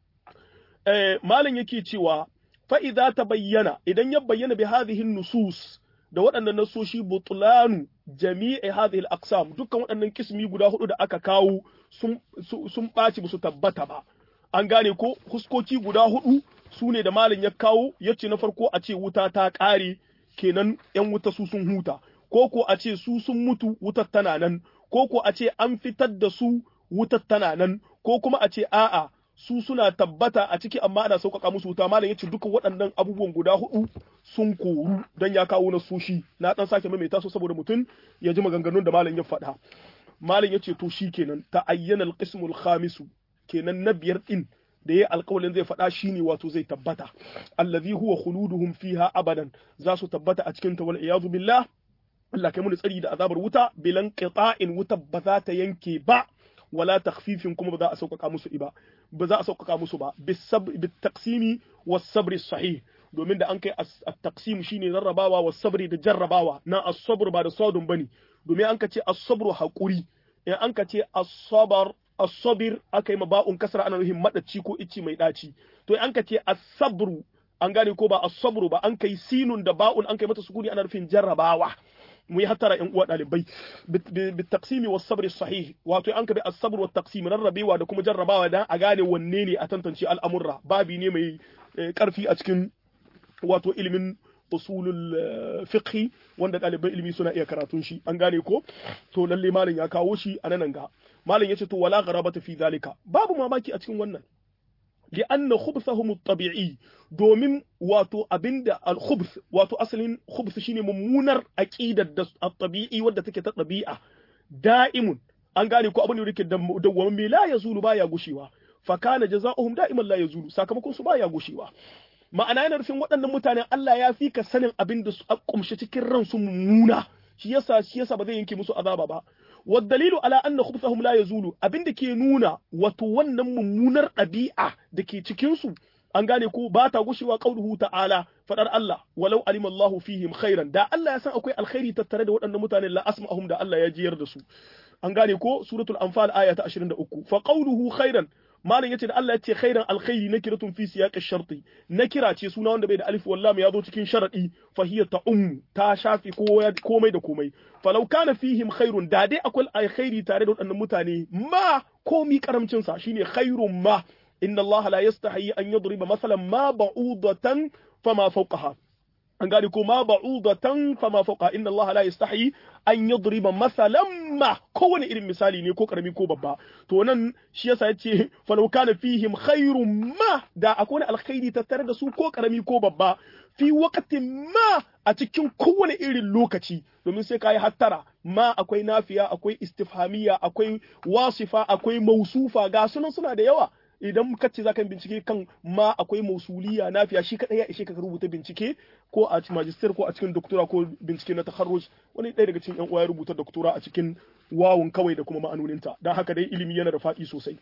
eh malam yake cewa fa idza tabayyana idan ya bayyana bi hadhihi nusus da waɗannan nasoshi butlanu jami'i hadhihi al-aqsam dukkan waɗannan kismi guda hudu da aka kawo sun sun ɓaci ba su tabbata ba an gane ko huskoki guda hudu su ne da malam ya kawo ya ce na farko a ce wuta ta ƙare kenan ‘yan wuta su sun huta ko ko a ce su sun mutu wutar tana nan ko ko a ce an fitar da su wutar tana nan ko kuma a ce a'a su suna tabbata a ciki amma ana sauƙaƙa musu wuta malam ya ce duka waɗannan abubuwan guda hudu sun koru don ya kawo na sushi na ɗan sake maimaita su saboda mutum ya ji maganganun da malam ya faɗa malam ya ce to shi kenan ta ayyana alƙismul khamisu kenan na biyar din da ya alƙawalin zai faɗa shine wato zai tabbata allazi huwa khuluduhum fiha abadan za su tabbata a cikin ta wal iyadu billah Allah kai mu tsari da azabar wuta bilan qita'in wuta ba za ta yanke ba wala takhfifin kuma ba za a sauƙaƙa musu ba ba za a sauƙaƙa musu ba bit taqsimi was sabri sahih domin da an kai at-taqsim shine rarrabawa was sabri da jarrabawa na as-sabr ba da sadun bane domin an ka ce as-sabru haƙuri in an ka ce as-sabr as-sabir aka yi ma ba'un kasra ana nufin madaci ko icci mai daci to an ka ce as-sabru an gane ko ba as-sabru ba an kai sinun da ba'un an kai mata sukuni ana nufin jarrabawa mu yi hattara yan uwa dalibai bi taqsimi was sabri sahih wato an ka bi as-sabr wa taqsim rarrabewa da kuma jarrabawa dan a gane wanne ne a tantance al'amurra babi ne mai karfi a cikin wato ilimin usulul fiqhi wanda ɗaliban ilimi suna iya karatun shi an gane ko to lalle malam ya kawo shi a nan ga malam yace to wala gharabata fi zalika babu mamaki a cikin wannan li anna khubthahum at-tabi'i domin wato abinda al-khubth wato asalin khubth shine mummunar aqidar da at-tabi'i wadda take ta ɗabi'a da'imun an gane ko abin da yake dawwamin me la yazulu baya gushewa fa kana jazaohum da'iman la yazulu sakamakon su baya gushewa ma'ana yana nufin waɗannan mutanen Allah ya fi ka sanin abin da su kumshe cikin ransu mummuna shi yasa shi yasa ba zai yanke musu azaba ba والدليل على أن خبثهم لا يزول abin da ke nuna wato wannan mummunar ɗabi'a da ke cikin su an gane ko ba ta gushewa qauluhu ta'ala fadar Allah walau alima Allahu fihim khairan da Allah ya san akwai alkhairi tattare da waɗannan mutanen la asma'ahum da Allah ya jiyar da su an gane ko suratul anfal aya ta 23 fa qauluhu khairan malam yace da Allah yace khairan alkhairi nakiratun fi siyaq ash-sharti nakira ce suna wanda bai da alif wallam ya zo cikin sharadi fa hiya ta'um ta shafi komai da komai falau kana fihim khairun da dai akwai alkhairi tare da waɗannan mutane ma komi karamcin sa shine khairun ma inna Allah la yastahi an yadriba masalan ma ba'udatan fama fawqaha an gane ko ma ba'udatan fama fawqa inna Allah la yastahi an yadriba masalan ma kowane irin misali ne ko karami ko babba to nan shi yasa yace falau kana fihim khairun ma da akwai wani alkhairi tattare da su ko karami ko babba fi waqtin ma a cikin kowane irin lokaci domin sai kayi hattara ma akwai nafiya akwai istifhamiya akwai wasifa akwai mausufa ga sunan suna da yawa idan ka ce zaka bincike kan ma akwai mausuliya nafiya shi kadai ya ishe ka rubuta bincike ko a magister ko a cikin doktora ko bincike na takharruj wani ɗaya daga cikin yan uwa ya rubuta doktora a cikin wawun kawai da kuma ma'anoninta dan haka dai ilimi yana da faɗi sosai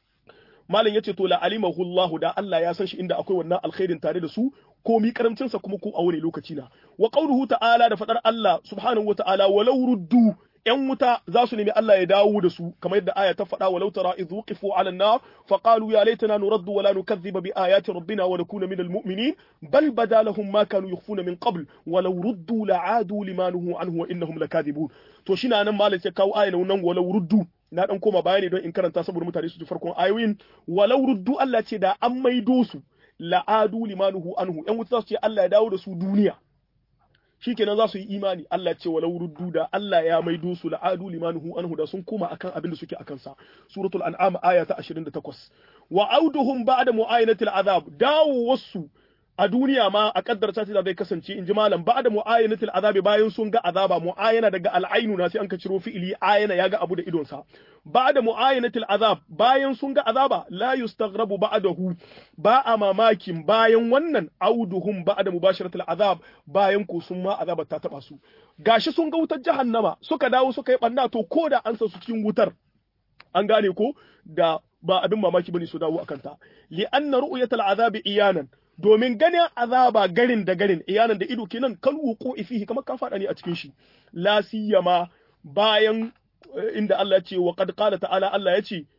malam yace to la alimahu Allah da Allah ya san shi inda akwai wannan alkhairin tare da su ko mi karamcin sa kuma ko a wani lokaci na wa qawluhu ta'ala da fadar Allah subhanahu wa ta'ala walau ruddu ‘yan wuta za su nemi Allah ya dawo da su kamar yadda aya ta faɗa walau tara idh wuqifu 'ala an-nar fa qalu ya laitana nuraddu wa la nukadhiba bi ayati rabbina wa nakuna min al-mu'minin bal bada lahum ma kanu yukhfuna min qabl walau ruddu la'adu lima nuhu anhu wa innahum lakadibun to shi nan malam sai kawo ayan nan walau ruddu na dan koma bayani don in karanta saboda mutane su ji farkon ayoyin walau ruddu Allah ce da an maido su la'adu lima nuhu anhu ‘yan wuta za su ce Allah ya dawo da su duniya shikenan za su yi imani Allah ce walau ruddu da Allah ya maido su la'adu limanuhu anhu da sun koma akan abin da suke akan sa suratul an'am aya ta 28 wa auduhum ba'da mu'ayinatil azab dawo wasu a duniya ma a kaddarta ta zai kasance in ji malam ba'da mu'ayinatil azab bayan sun ga azaba mu'ayana daga al'ainu na sai an ka ciro fi'ili ayana ya ga abu da idon sa ba'da mu'ayinatil azab bayan sun ga azaba la yustaghrabu ba'dahu ba a mamakin bayan wannan auduhum ba'da mubasharatil azab bayan ko sun ma azaba ta taba su gashi sun ga wutar jahannama suka dawo suka yi banna to ko da an sa su cikin wutar an gane ko da ba abin mamaki bane su dawo akan ta li anna ru'yatal azabi iyanan domin ganin azaba garin da garin iyanan da ido kenan kal wuqu fihi kamar ka fada ne a cikin shi la siyama bayan inda Allah ya ce wa qad qala ta'ala Allah ya ce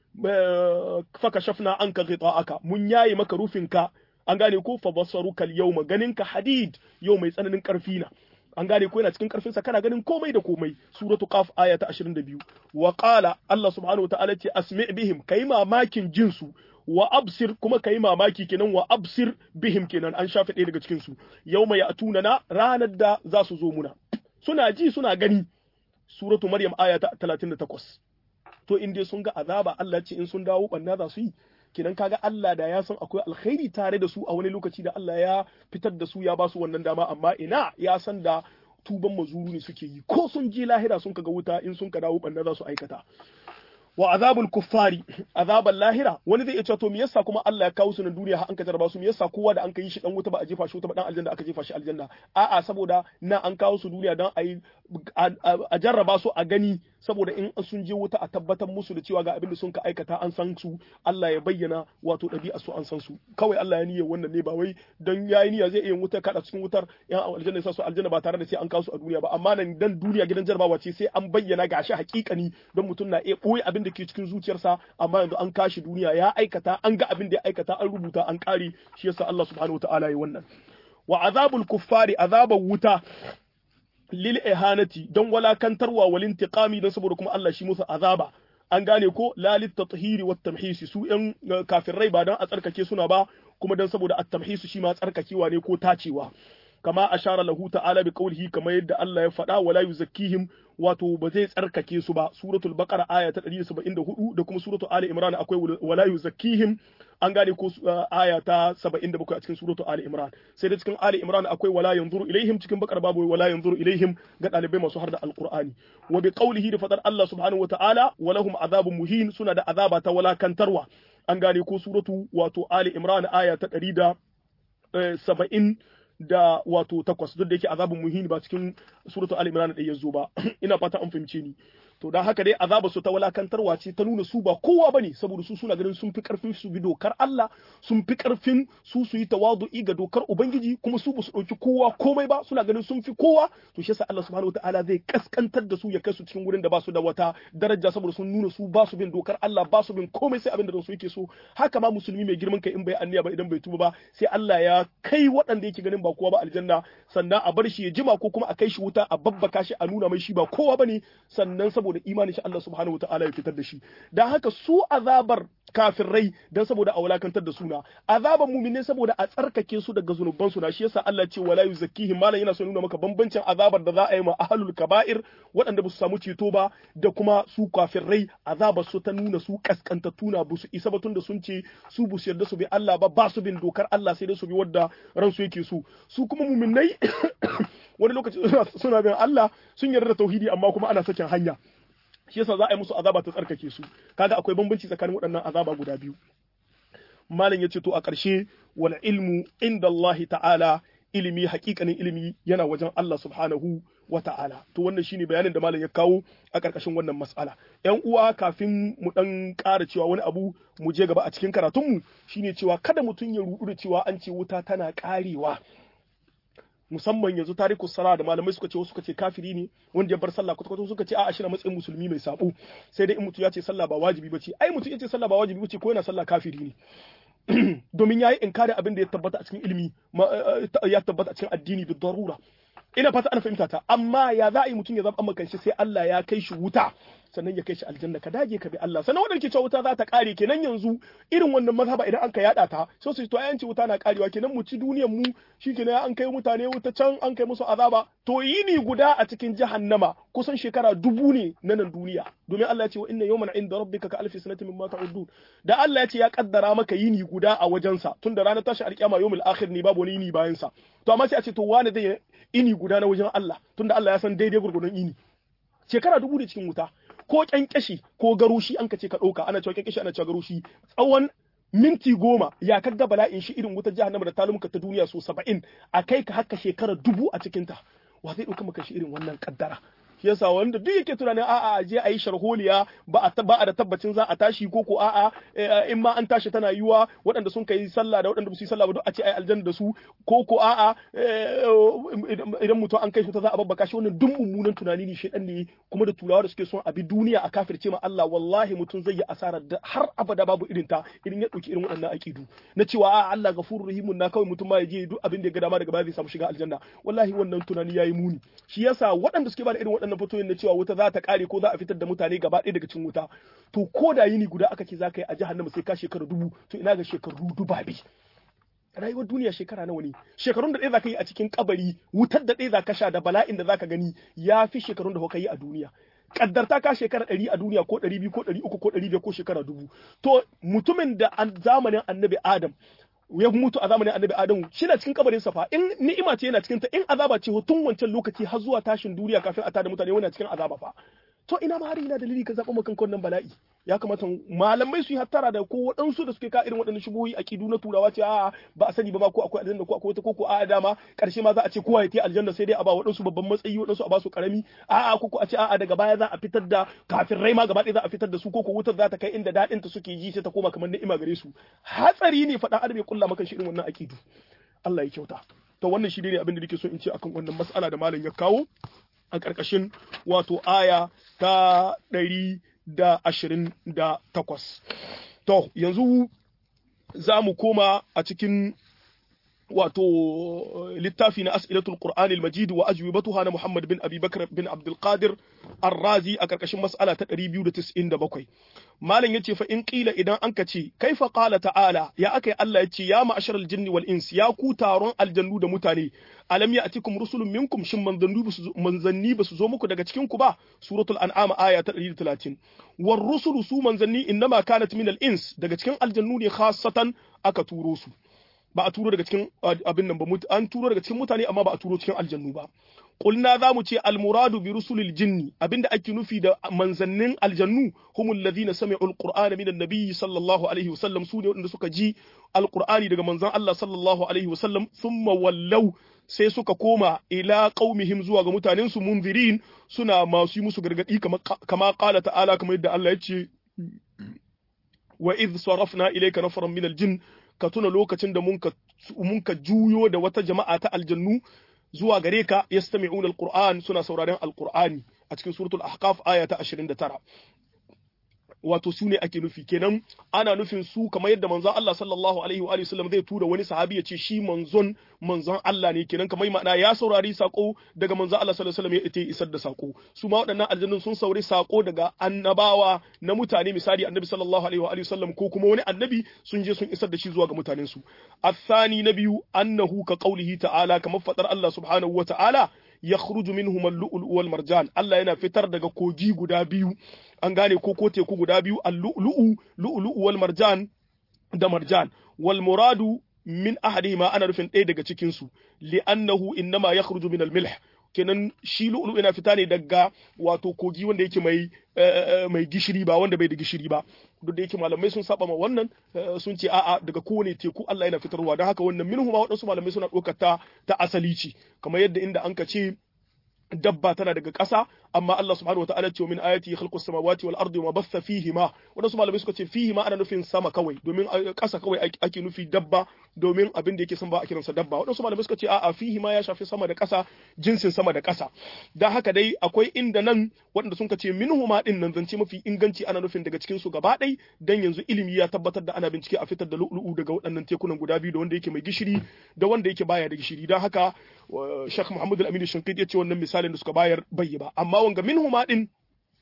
faka shafna anka ghita'aka mun yayi maka rufinka an gane ko fa basaruka al-yawma ganinka hadid yau mai tsananin karfi na an gane ko yana cikin karfin sa kana ganin komai da komai suratu qaf aya ta 22 wa qala Allah subhanahu wa ta'ala ce asmi bihim kai mamakin jinsu wa absir kuma kai mamaki kenan wa absir bihim kenan an shafe ɗaya daga cikin su yawma ya'tuna na ranar da za su zo muna suna ji suna gani suratu maryam aya ta 38 to in dai sun ga azaba Allah ce in sun dawo banna za su yi kenan kaga Allah da ya san akwai alkhairi tare da su a wani lokaci da Allah ya fitar da su ya ba su wannan dama amma ina ya san da tuban mazuru ne suke yi ko sun ji lahira sun kaga wuta in sun ka dawo banna za su aikata wa azabul kuffari azabal lahira wani zai iya cewa to me yasa kuma Allah ya kawo su na duniya har an ka jarraba su me yasa kowa da an kai shi dan wuta ba a jefa shi wuta ba dan aljanna aka jefa shi aljanna a'a saboda na an kawo su duniya dan a yi a jarraba su a gani saboda in sun je wuta a tabbatar musu da cewa ga abin da sun ka aikata an san su Allah ya bayyana wato ɗabi'a su an san su kawai Allah ya niyyar wannan ne ba wai dan yayi niyya zai iya wuta kada cikin wutar yan aljanna sa su aljanna ba tare da sai an kawo su a duniya ba amma nan dan duniya gidan jarrabawa ce sai an bayyana gashi hakikani don mutum na iya boye abin da ke cikin zuciyarsa amma yanzu an kashi duniya ya aikata an ga abin da ya aikata an rubuta an kare shi yasa Allah subhanahu wataala ya wannan wa azabul kuffari azabar wuta lil ihanati don walakantarwa wal intiqami don saboda kuma Allah shi musu azaba an gane ko lalit tathiri wat tamhisi su yan kafirai ba dan a tsarkake suna ba kuma dan saboda at tamhisu shi ma tsarkakewa ne ko tacewa kama ashara lahu ta'ala bi qawlihi kamar yadda Allah ya faɗa wala yuzakkihim wato ba zai tsarkake su ba suratul baqara aya ta 174 da kuma suratul ali imran akwai wala yuzakkihim an gane ko aya ta 77 a cikin suratul ali imran sai da cikin ali imran akwai wala yanzuru ilaihim cikin bakar babu wala yanzuru ilaihim ga dalibai masu har da alqur'ani wa bi qawlihi da fadar Allah subhanahu wataala walahum azabun muhin suna da azaba ta walakantarwa an gane ko suratu wato ali imran aya ta 170 da wato takwas duk da yake azabun muhini ba cikin suratul al imran da yazo ba ina fata an fahimce ni to dan haka dai azabar su ta walakantarwa ce ta nuna su ba kowa bane saboda su suna ganin sun fi karfin su bi dokar Allah sun fi karfin su su yi tawadu'i ga dokar ubangiji kuma su ba su dauki kowa komai ba suna ganin sun fi kowa to shi yasa Allah subhanahu wataala zai kaskantar da su ya kai su cikin wurin da ba su da wata daraja saboda sun nuna su ba su bin dokar Allah ba su bin komai sai abin da su yake so haka ma musulmi mai girman kai in bai anniya ba idan bai tuba ba sai Allah ya kai waɗanda yake ganin ba kowa ba aljanna sannan a bar shi ya jima ko kuma a kai shi wuta a babbaka shi a nuna mai shi ba kowa bane sannan saboda saboda imanin shi Allah subhanahu wataala ya fitar da shi dan haka su azabar kafirai dan saboda a wulakantar da suna azaban mu'mine saboda a tsarkake su daga zunuban su na shi yasa Allah ce wala yuzakkihim malan yana so nuna maka bambancin azabar da za a yi ma ahlul kaba'ir waɗanda ba su samu ceto ba da kuma su kafirai azabar su ta nuna su kaskantattu na ba su isa ba tunda sun ce su bu yarda su bi Allah ba ba su bin dokar Allah sai dai su bi wadda ransu yake so su kuma mu'minai wani lokaci suna bin Allah sun yarda da tauhidi amma kuma ana sakin hanya shi yasa za a yi musu azaba ta tsarkake su kaga akwai bambanci tsakanin waɗannan azaba guda biyu malam yace to a ƙarshe wal ilmu inda Allah ta'ala ilimi hakikanin ilimi yana wajen Allah subhanahu wa ta'ala to wannan shine bayanin da malam ya kawo a ƙarƙashin wannan mas'ala ƴan uwa kafin mu dan ƙara cewa wani abu mu je gaba a cikin karatunmu shine cewa kada mutum ya rudu da cewa an ce wuta tana ƙarewa musamman yanzu tariku sara da malamai suka ce wasu suka ce kafiri ne wanda ya bar sallah kwata suka ce a'a shi na matsayin musulmi mai sabo sai dai in mutum ya ce sallah ba wajibi bace ai mutum ya ce sallah ba wajibi bace ko yana sallah kafiri ne domin yayi inkari abin da ya tabbata a cikin ilimi ya tabbata a cikin addini bi darura ina fata ana fahimta ta amma ya za a yi mutum ya zama amma kanshi sai Allah ya kai shi wuta sannan ya kai shi aljanna ka dage ka bi Allah sannan wadanda ke cewa wuta za ta kare kenan yanzu irin wannan mazhaba idan an ka yada ta sai su to ayanci wuta na karewa kenan mu ci duniyar mu shikenan an kai mutane wuta can an kai musu azaba to yini guda a cikin jahannama kusan shekara dubu ne na nan duniya domin Allah ya ce wa inna yawman inda rabbika ka alfi sanatin mimma ta'udun da Allah ya ce ya kaddara maka yini guda a wajensa tunda ranar tashi alkiyama yawmul akhir ne babu wani yini bayan sa to amma sai a ce to wani zai ini guda na wajen Allah tunda Allah ya san daidai gurgurdon ini shekara dubu da cikin wuta ko kyankyashi ko garushi an ka ce ka ɗauka ana cewa kyankyashi ana cewa garushi tsawon minti goma ya kaga bala'in shi irin wutar jahannama da talumuka ta duniya so saba'in a kai ka haka shekara dubu a cikinta wa zai ɗauka maka shi irin wannan kaddara shi yasa wanda duk yake tunanin a'a je a yi sharholiya ba a ba a da tabbacin za a tashi ko ko a'a in ma an tashi tana yiwa waɗanda sun kai sallah da waɗanda ba su yi sallah ba duk a ce ai aljanna da su ko ko a'a idan mutum an kai shi ta za a babbaka shi wannan duk mummunan tunani ne shedan ne kuma da turawa da suke son a bi duniya a kafirce ma Allah wallahi mutum zai yi asarar da har abada babu irin ta idan ya dauki irin waɗannan aqidu na cewa a'a Allah gafurur rahimun na kawai mutum ma ya je duk abin da ya ga dama daga baya zai samu shiga aljanna wallahi wannan tunani yayi muni shi yasa waɗanda suke ba da irin waɗannan fatoyin na cewa wuta za ta kare ko za a fitar da mutane gaba ɗaya daga cikin wuta to ko da yini guda aka ce za ka yi a jahannama sai ka shekara dubu to ina ga shekaru dubabi rayuwar duniya shekara nawa ne shekarun da ɗaya za ka yi a cikin kabari wutar da ɗaya za ka sha da bala'in da za ka gani ya fi shekarun da kuka yi a duniya kaddarta ka shekara ɗari a duniya ko ɗari biyu ko ɗari uku ko ɗari biyar ko shekara dubu to mutumin da zamanin annabi adam ya mutu a zamanin annabi adamu shi na cikin kabarin sa fa in ni'ima ce yana cikin ta in azaba ce tun wancan lokaci har zuwa tashin duniya kafin a tada mutane wani cikin azaba fa to ina ma har ina dalili ka zaɓa maka wannan bala'i ya kamata malamai su yi hattara da ko waɗansu da suke ka irin waɗannan shubuhi aqidu na turawa ce a'a ba a sani ba ma ko akwai aljanna ko akwai wata ko ko a'a dama karshe ma za a ce kowa ya ta aljanna sai dai a ba waɗansu babban matsayi waɗansu a ba su karami a'a ko ko a ce a'a daga baya za a fitar da kafirai ma gaba ɗaya za a fitar da su ko ko wutar za ta kai inda daɗin ta suke ji sai ta koma kamar ni'ima gare su hatsari ne faɗa adam ya kulla maka shi irin wannan aqidu Allah ya kyauta to wannan shi ne abin da nake so in ce akan wannan mas'ala da malam ya kawo a ƙarƙashin wato aya ta ɗari da ashirin da takwas. To, yanzu za mu koma a cikin wato littafi na as'ilatul Qur'an al-Majid wa ajwibatuha na Muhammad bin Abi Bakr bin Abdul Qadir Ar-Razi a karkashin mas'ala ta 297 Malam yace fa in qila idan an ka ce kaifa qala ta'ala ya akai Allah yace ya ma'asharal jinni wal ins ya ku taron aljannu da mutane alam ya'tikum rusulun minkum shin manzanni basu manzanni basu zo muku daga cikin ku ba suratul an'am aya ta 130 war rusulu su manzanni innama kanat min al-ins daga cikin aljannu ne khassatan aka turo su ba a turo daga cikin abin nan ba an turo daga cikin mutane amma ba a turo cikin aljannu ba qulna za mu ce almuradu bi rusulil jinni abinda ake nufi da manzannin aljannu humul ladina sami'u alqur'ana minan nabiyyi sallallahu alaihi wasallam su ne wanda suka ji alqur'ani daga manzon Allah sallallahu alaihi wasallam thumma wallau sai suka koma ila qaumihim zuwa ga mutanen su munzirin suna masu yi musu gargadi kama qala ta'ala kamar yadda Allah ya ce wa idh sarafna ilayka nafaran min aljinn ka tuna lokacin da mun ka juyo da wata jama'a ta aljannu zuwa gare ka yastami'una alquran suna sauraren alqur'ani a cikin suratul ahqaf aya ta 29 wato su ne ake nufi kenan ana nufin su kamar yadda manzon Allah sallallahu alaihi wa sallam zai tura wani sahabi ya ce shi manzon manzon Allah ne kenan kamar ma'ana ya saurari sako daga manzon Allah sallallahu alaihi wa sallam ya ita isar da sako su ma waɗannan aljannun sun saurari sako daga annabawa na mutane misali annabi sallallahu alaihi wa sallam ko kuma wani annabi sun je sun isar da shi zuwa ga mutanen su athani na biyu annahu ka qaulihi ta'ala kamar fadar Allah subhanahu wa ta'ala yakhruju minhum al-lu'lu wal marjan Allah yana fitar daga kogi guda biyu an gane ko ko teku guda biyu al-lu'lu lu'lu wal marjan da marjan wal muradu min ahadihima ana rufin ɗaya daga cikin su li'annahu innama yakhruju min al-milh kenan shi lu'lu yana fita ne daga wato kogi wanda yake mai mai gishiri ba wanda bai da gishiri ba duk da yake malamai sun saba ma wannan sun ce a'a daga kowane teku Allah yana fitarwa don haka wannan minhu ma waɗansu malamai suna ɗaukar ta ta asali ce kamar yadda inda an ka ce dabba tana daga ƙasa amma Allah subhanahu wataala ce min ayati khalqus samawati wal ardi wa bassa fihima wadansu malamai suka ce fihima ana nufin sama kawai domin ƙasa kawai ake nufi dabba domin abin da yake san ba a kiransa dabba wadansu malamai suka ce a'a fihima ya shafi sama da ƙasa jinsin sama da ƙasa dan haka dai akwai inda nan waɗanda sun ce minhuma din nan zance mafi inganci ana nufin daga cikin su gaba ɗai dan yanzu ilimi ya tabbatar da ana bincike a fitar da lu'lu'u daga waɗannan tekunan guda biyu da wanda yake mai gishiri da wanda yake baya da gishiri dan haka Sheikh Muhammad Al-Amin Shinkiti ya ce wannan misalin da suka bayar bai ba amma wanga minhuma din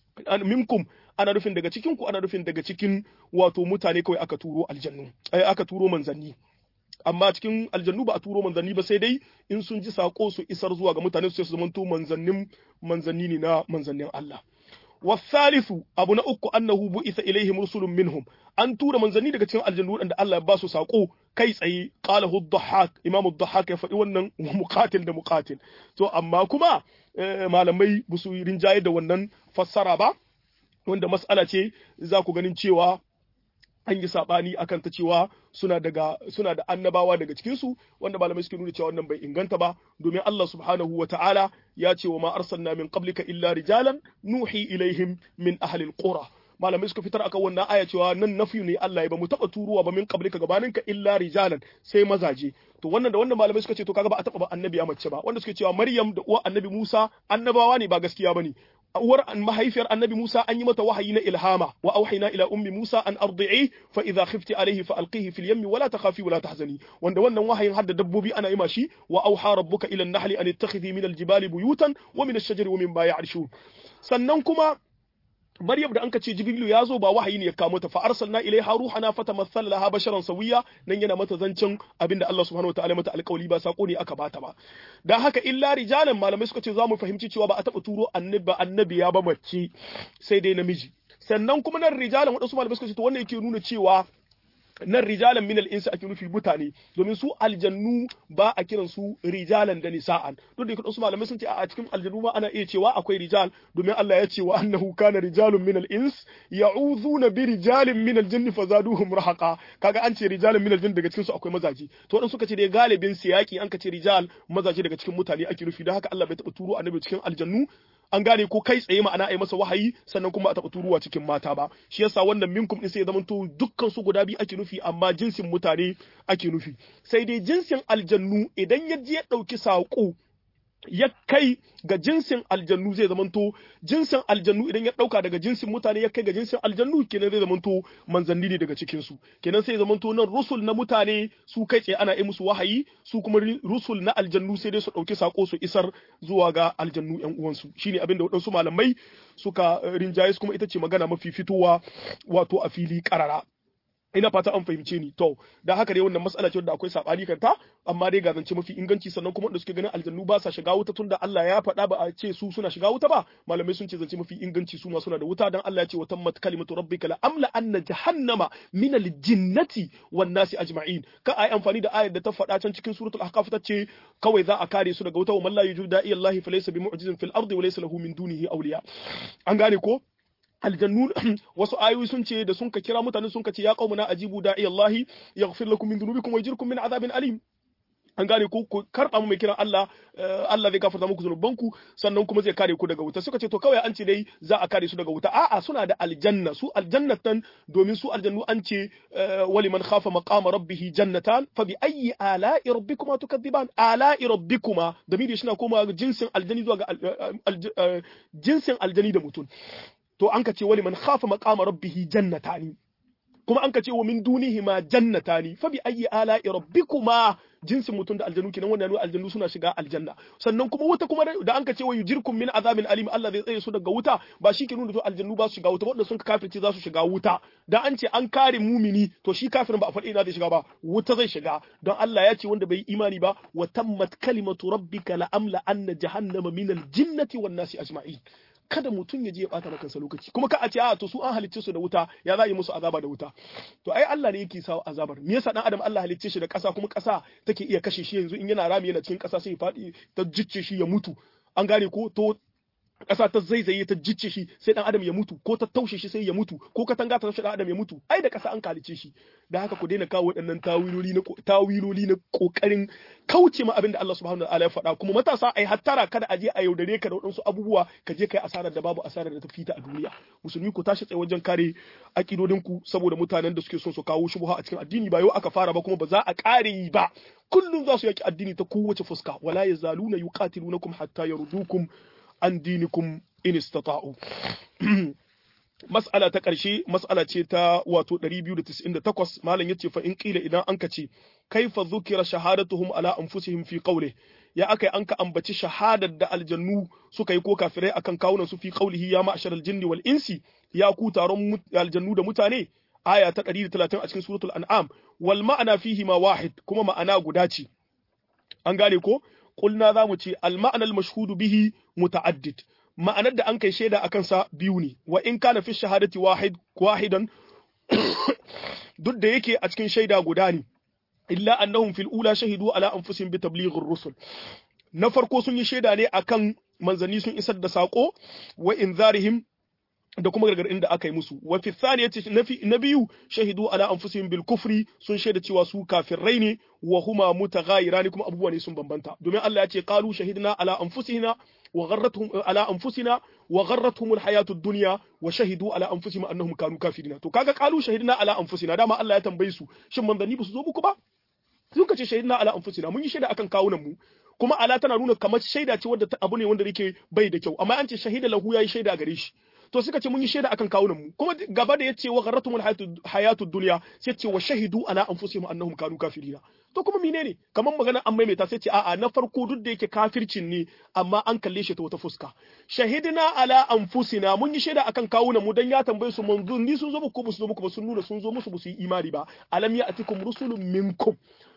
minkum ana nufin daga cikin ku ana nufin daga cikin wato mutane kawai aka turo aljannu aka turo manzanni amma cikin aljannu ba a turo manzanni ba sai dai in sun ji sako su isar zuwa ga mutane su zamanto manzannin manzanni ne na manzannin Allah والثالث abu na uku annahu bu'itha ilaihim rusulun minhum an tura manzanni daga cikin aljannu wadanda Allah ya ba su sako kai tsaye qalahu ad-dhahhak imam ad-dhahhak ya faɗi wannan muqatil da muqatil to amma kuma malamai ba su rinjaye da wannan fassara ba wanda mas'ala ce za ku ganin cewa an yi sabani akan ta cewa suna daga suna da annabawa daga cikin su wanda malamai suke nuna cewa wannan bai inganta ba domin Allah subhanahu ta'ala ya ce wa ma arsalna min qablika illa rijalan nuhi ilaihim min ahli alqura malamai suka fitar akan wannan aya cewa nan nafi ne Allah ya ba mu taba turuwa ba min qablika gabaninka illa rijalan sai mazaje to wannan da wannan malamai suka ce to kaga ba a taba ba annabi mace ba wanda suke cewa Maryam da uwa annabi Musa annabawa ne ba gaskiya bane uwar mahaifiyar annabi Musa an yi mata wahayi na ilhama wa auhayna ila ummi Musa an ardi'i fa idha khifti alayhi fa alqihi fil yammi wala takhafi wala tahzani wanda wannan wahayin hadda dabbobi ana yi mashi wa auha rabbuka ila an-nahli an ittakhidhi min al-jibali buyutan wa min ash-shajari wa mimma ya'rishun sannan kuma Maryam da anka ce Jibrilu ya zo ba wahayi ne ya kawo ta fa arsalna ilaiha ruhana fatamassala laha basharan sawiya nan yana mata zancen abinda Allah subhanahu wataala mata alƙawli ba sako ne aka bata ba dan haka illa rijalan malamai suka ce za mu fahimci cewa ba a taba turo annabi annabi ya ba mace sai dai namiji sannan kuma nan rijalan wadansu malamai suka ce to wannan yake nuna cewa nan rijalan min al-insi ake nufi mutane domin su aljannu ba a kiran su rijalan da nisa'an duk da yake wasu malamai sun ce a cikin aljannu ma ana iya cewa akwai rijal domin Allah ya ce wa annahu kana rijalun min al-ins ya'udhuna bi rijalin min al-jinni fazaduhum rahaqa kaga an ce rijalun min al-jinn daga cikin su akwai mazaje to wadan suka ce dai galibin siyaki an ka ce rijal mazaje daga cikin mutane ake nufi don haka Allah bai taba turo annabi cikin aljannu an gane ko kai tsaye ma'ana a yi masa wahayi sannan kuma a taɓa turuwa cikin mata ba shi yasa wannan minkum din sai ya zamanto dukkan su guda biyu ake nufi amma jinsin mutane ake nufi sai dai jinsin aljannu idan ya je ya ɗauki saƙo ya kai ga jinsin aljannu zai zamanto jinsin aljannu idan ya dauka daga jinsin mutane ya kai ga jinsin aljannu kenan zai zamanto manzanni ne daga cikin su kenan sai zamanto nan rusul na mutane su kai tsaye ana yi musu wahayi su kuma rusul na aljannu sai dai su dauki sako su isar zuwa ga aljannu yan uwansu shine abin da waɗansu malamai suka rinjaye kuma ita ce magana mafi fitowa wato a fili karara ina fata an fahimce ni to da haka dai wannan matsala ce wadda akwai sabani kanta amma dai ga zance mafi inganci sannan kuma wanda suke ganin aljannu ba sa shiga wuta tunda Allah ya faɗa ba a ce su suna shiga wuta ba malamai sun ce zance mafi inganci su ma suna da wuta dan Allah ya ce wa tammat kalimatu rabbika la amla anna jahannama min aljinnati wan nasi ajma'in ka ai amfani da ayar da ta faɗa can cikin suratul ahqaf ta ce kawai za a kare su daga wuta wa man la yujibu da'i Allah fa laysa bimu'jizin fil ardi wa laysa lahu min dunihi awliya an gane ko aljannu wasu ayoyi sun ce da sun ka kira mutane sun ka ce ya qaumuna ajibu da'i Allah yaghfir lakum min dhunubikum wa yajirkum min adhabin alim an gane ko ku karba mu mai kiran Allah Allah zai gafarta muku zunubanku sannan kuma zai kare ku daga wuta suka ce to kawai an ce dai za a kare su daga wuta a'a suna da aljanna su aljannatan domin su aljannu an ce wali man khafa maqama rabbih jannatan fa bi ayyi ala'i rabbikuma tukadiban ala'i rabbikuma da midi shi na koma jinsin aljani zuwa ga jinsin aljani da mutum to an ka ce wali man khafa maqama rabbih jannatani kuma an ka ce wa min dunihi ma jannatani fa bi ayyi ala'i rabbikuma jinsin mutum da aljanu kenan wannan nuna aljannu suna shiga aljanna sannan kuma wuta kuma da an ka ce wa yujirkum min azabin alim Allah zai tsaye su daga wuta ba shi ke nuna to aljannu ba su shiga wuta wanda sun kafirce za su shiga wuta da an ce an kare mumini to shi kafirin ba a faɗi ina zai shiga ba wuta zai shiga don Allah ya ce wanda bai imani ba wa tammat kalimatu rabbika la amla anna jahannama min aljinnati wan nasi ajma'in kada mutum ya je ya bata maka lokaci kuma ka a ce a to su an halicce su da wuta ya za yi musu azaba da wuta to ai Allah ne yake sawa azabar me yasa dan adam Allah halicce shi da ƙasa kuma ƙasa take iya kashe shi yanzu in yana rami yana cikin ƙasa sai ya faɗi ta jicce shi ya mutu an gane ko to ƙasa ta zaizaye ta jicce shi sai dan adam ya mutu ko ta taushe shi sai ya mutu ko katanga ta taushe dan adam ya mutu ai da ƙasa an kalice shi da haka ku daina kawo waɗannan tawiloli na tawiloli na kokarin kauce ma abin da Allah subhanahu wa ta'ala ya faɗa kuma matasa ai hattara kada a je a yaudare ka da waɗansu abubuwa ka je kai asarar da babu asarar da ta fita a duniya musulmi ku tashi tsaye wajen kare akidodin ku saboda mutanen da suke son su kawo shubha a cikin addini ba yau aka fara ba kuma ba za a ƙare yi ba kullum za su yaki addini ta kowace fuska wala yazaluna yuqatilunakum hatta yardukum an dinikum in istata'u mas'ala ta ƙarshe mas'ala ce ta wato 298 malam yace fa in qila idan anka ce kaifa dhukira shahadatuhum ala anfusihim fi qawli ya akai anka ambaci shahadar da aljannu suka yi ko kafirai akan kawunan su fi qawlihi ya ma'shar aljinni wal insi ya ku taron aljannu da mutane aya ta 130 a cikin suratul an'am wal ma'ana fihi ma wahid kuma ma'ana guda ce an gane ko qulna zamu ce al ma'ana al mashhudu bihi muta'addid ma'anar da an kai shaida akan sa biyu ne wa in kana fi shahadati wahid wahidan duk da yake a cikin shaida guda ne illa annahum fil ula shahidu ala anfusihim bi tablighir rusul na farko sun yi shaida ne akan manzanni sun isar da sako wa inzarihim da kuma gargadin da aka yi musu wa fi thaniyati na biyu shahidu ala anfusihim bil kufri sun shaida cewa su kafirai ne wa huma mutaghayirani kuma abubuwa ne sun bambanta domin Allah ya ce qalu shahidna ala anfusina wa gharratuhum ala anfusina wa gharratuhum al hayatu ad-dunya wa shahidu ala anfusihim annahum kanu kafirina to kaga qalu shahidna ala anfusina dama Allah ya tambaye su shin manzanni ba su zo muku ba sun ce shahidna ala anfusina mun yi shaida akan kawunan mu kuma ala tana nuna kamar shaida ce wadda abu ne wanda yake bai da kyau amma an ce shahida lahu yayi shaida gare shi to suka ce mun yi shaida akan kawunan mu kuma gaba da yace wa gharratumul hayatu dunya sai ce wa shahidu ala anfusihim annahum kanu kafirina to kuma menene kamar magana an maimaita sai ce a'a na farko duk da yake kafircin ne amma an kalle shi ta wata fuska shahidina ala anfusina mun yi shaida akan kawunan mu dan ya tambaye su manzon ni sun zo muku ba su zo muku ba sun nuna sun zo musu ba su yi imani ba alam ya atikum rusulun minkum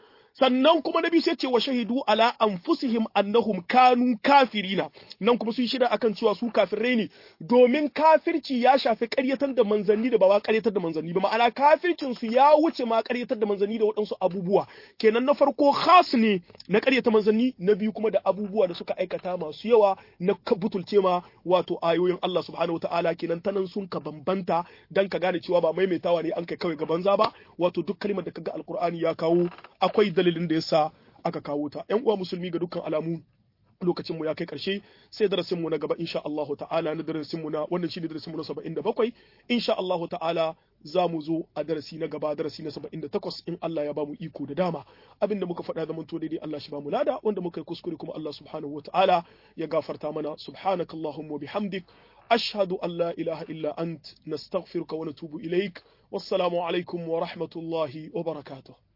sannan kuma nabi sai ce wa shahidu ala anfusihim annahum kanu kafirina nan kuma sun shida akan cewa su kafirai ne domin kafirci ya shafi ƙaryatar da manzanni da ba wa ƙaryatar da manzanni ba ma'ana kafircin su ya wuce ma ƙaryatar da manzanni da waɗansu abubuwa kenan na farko khas ne na ƙaryata manzanni na biyu kuma da abubuwa da suka aikata masu yawa na butulce ma wato ayoyin Allah subhanahu wataala kenan tanan sun ka bambanta dan ka gane cewa ba maimaitawa ne an kai kawai ga banza ba wato duk kalmar da kaga alqur'ani ya kawo akwai dalilin da yasa aka kawo ta ƴan uwa musulmi ga dukkan alamu lokacin mu ya kai karshe sai darasin mu na gaba insha Allahu ta'ala na darasin mu na wannan shine darasin mu na 77 insha Allahu ta'ala za mu zo a darasi na gaba darasi na 78 in Allah ya bamu iko da dama abinda muka faɗa zaman to daidai Allah shi bamu lada wanda muka yi kuskure kuma Allah subhanahu wa ta'ala ya gafarta mana subhanakallahumma bihamdik ashhadu an la ilaha illa ant nastaghfiruka wa natubu ilaik wassalamu alaikum wa rahmatullahi wa barakatuh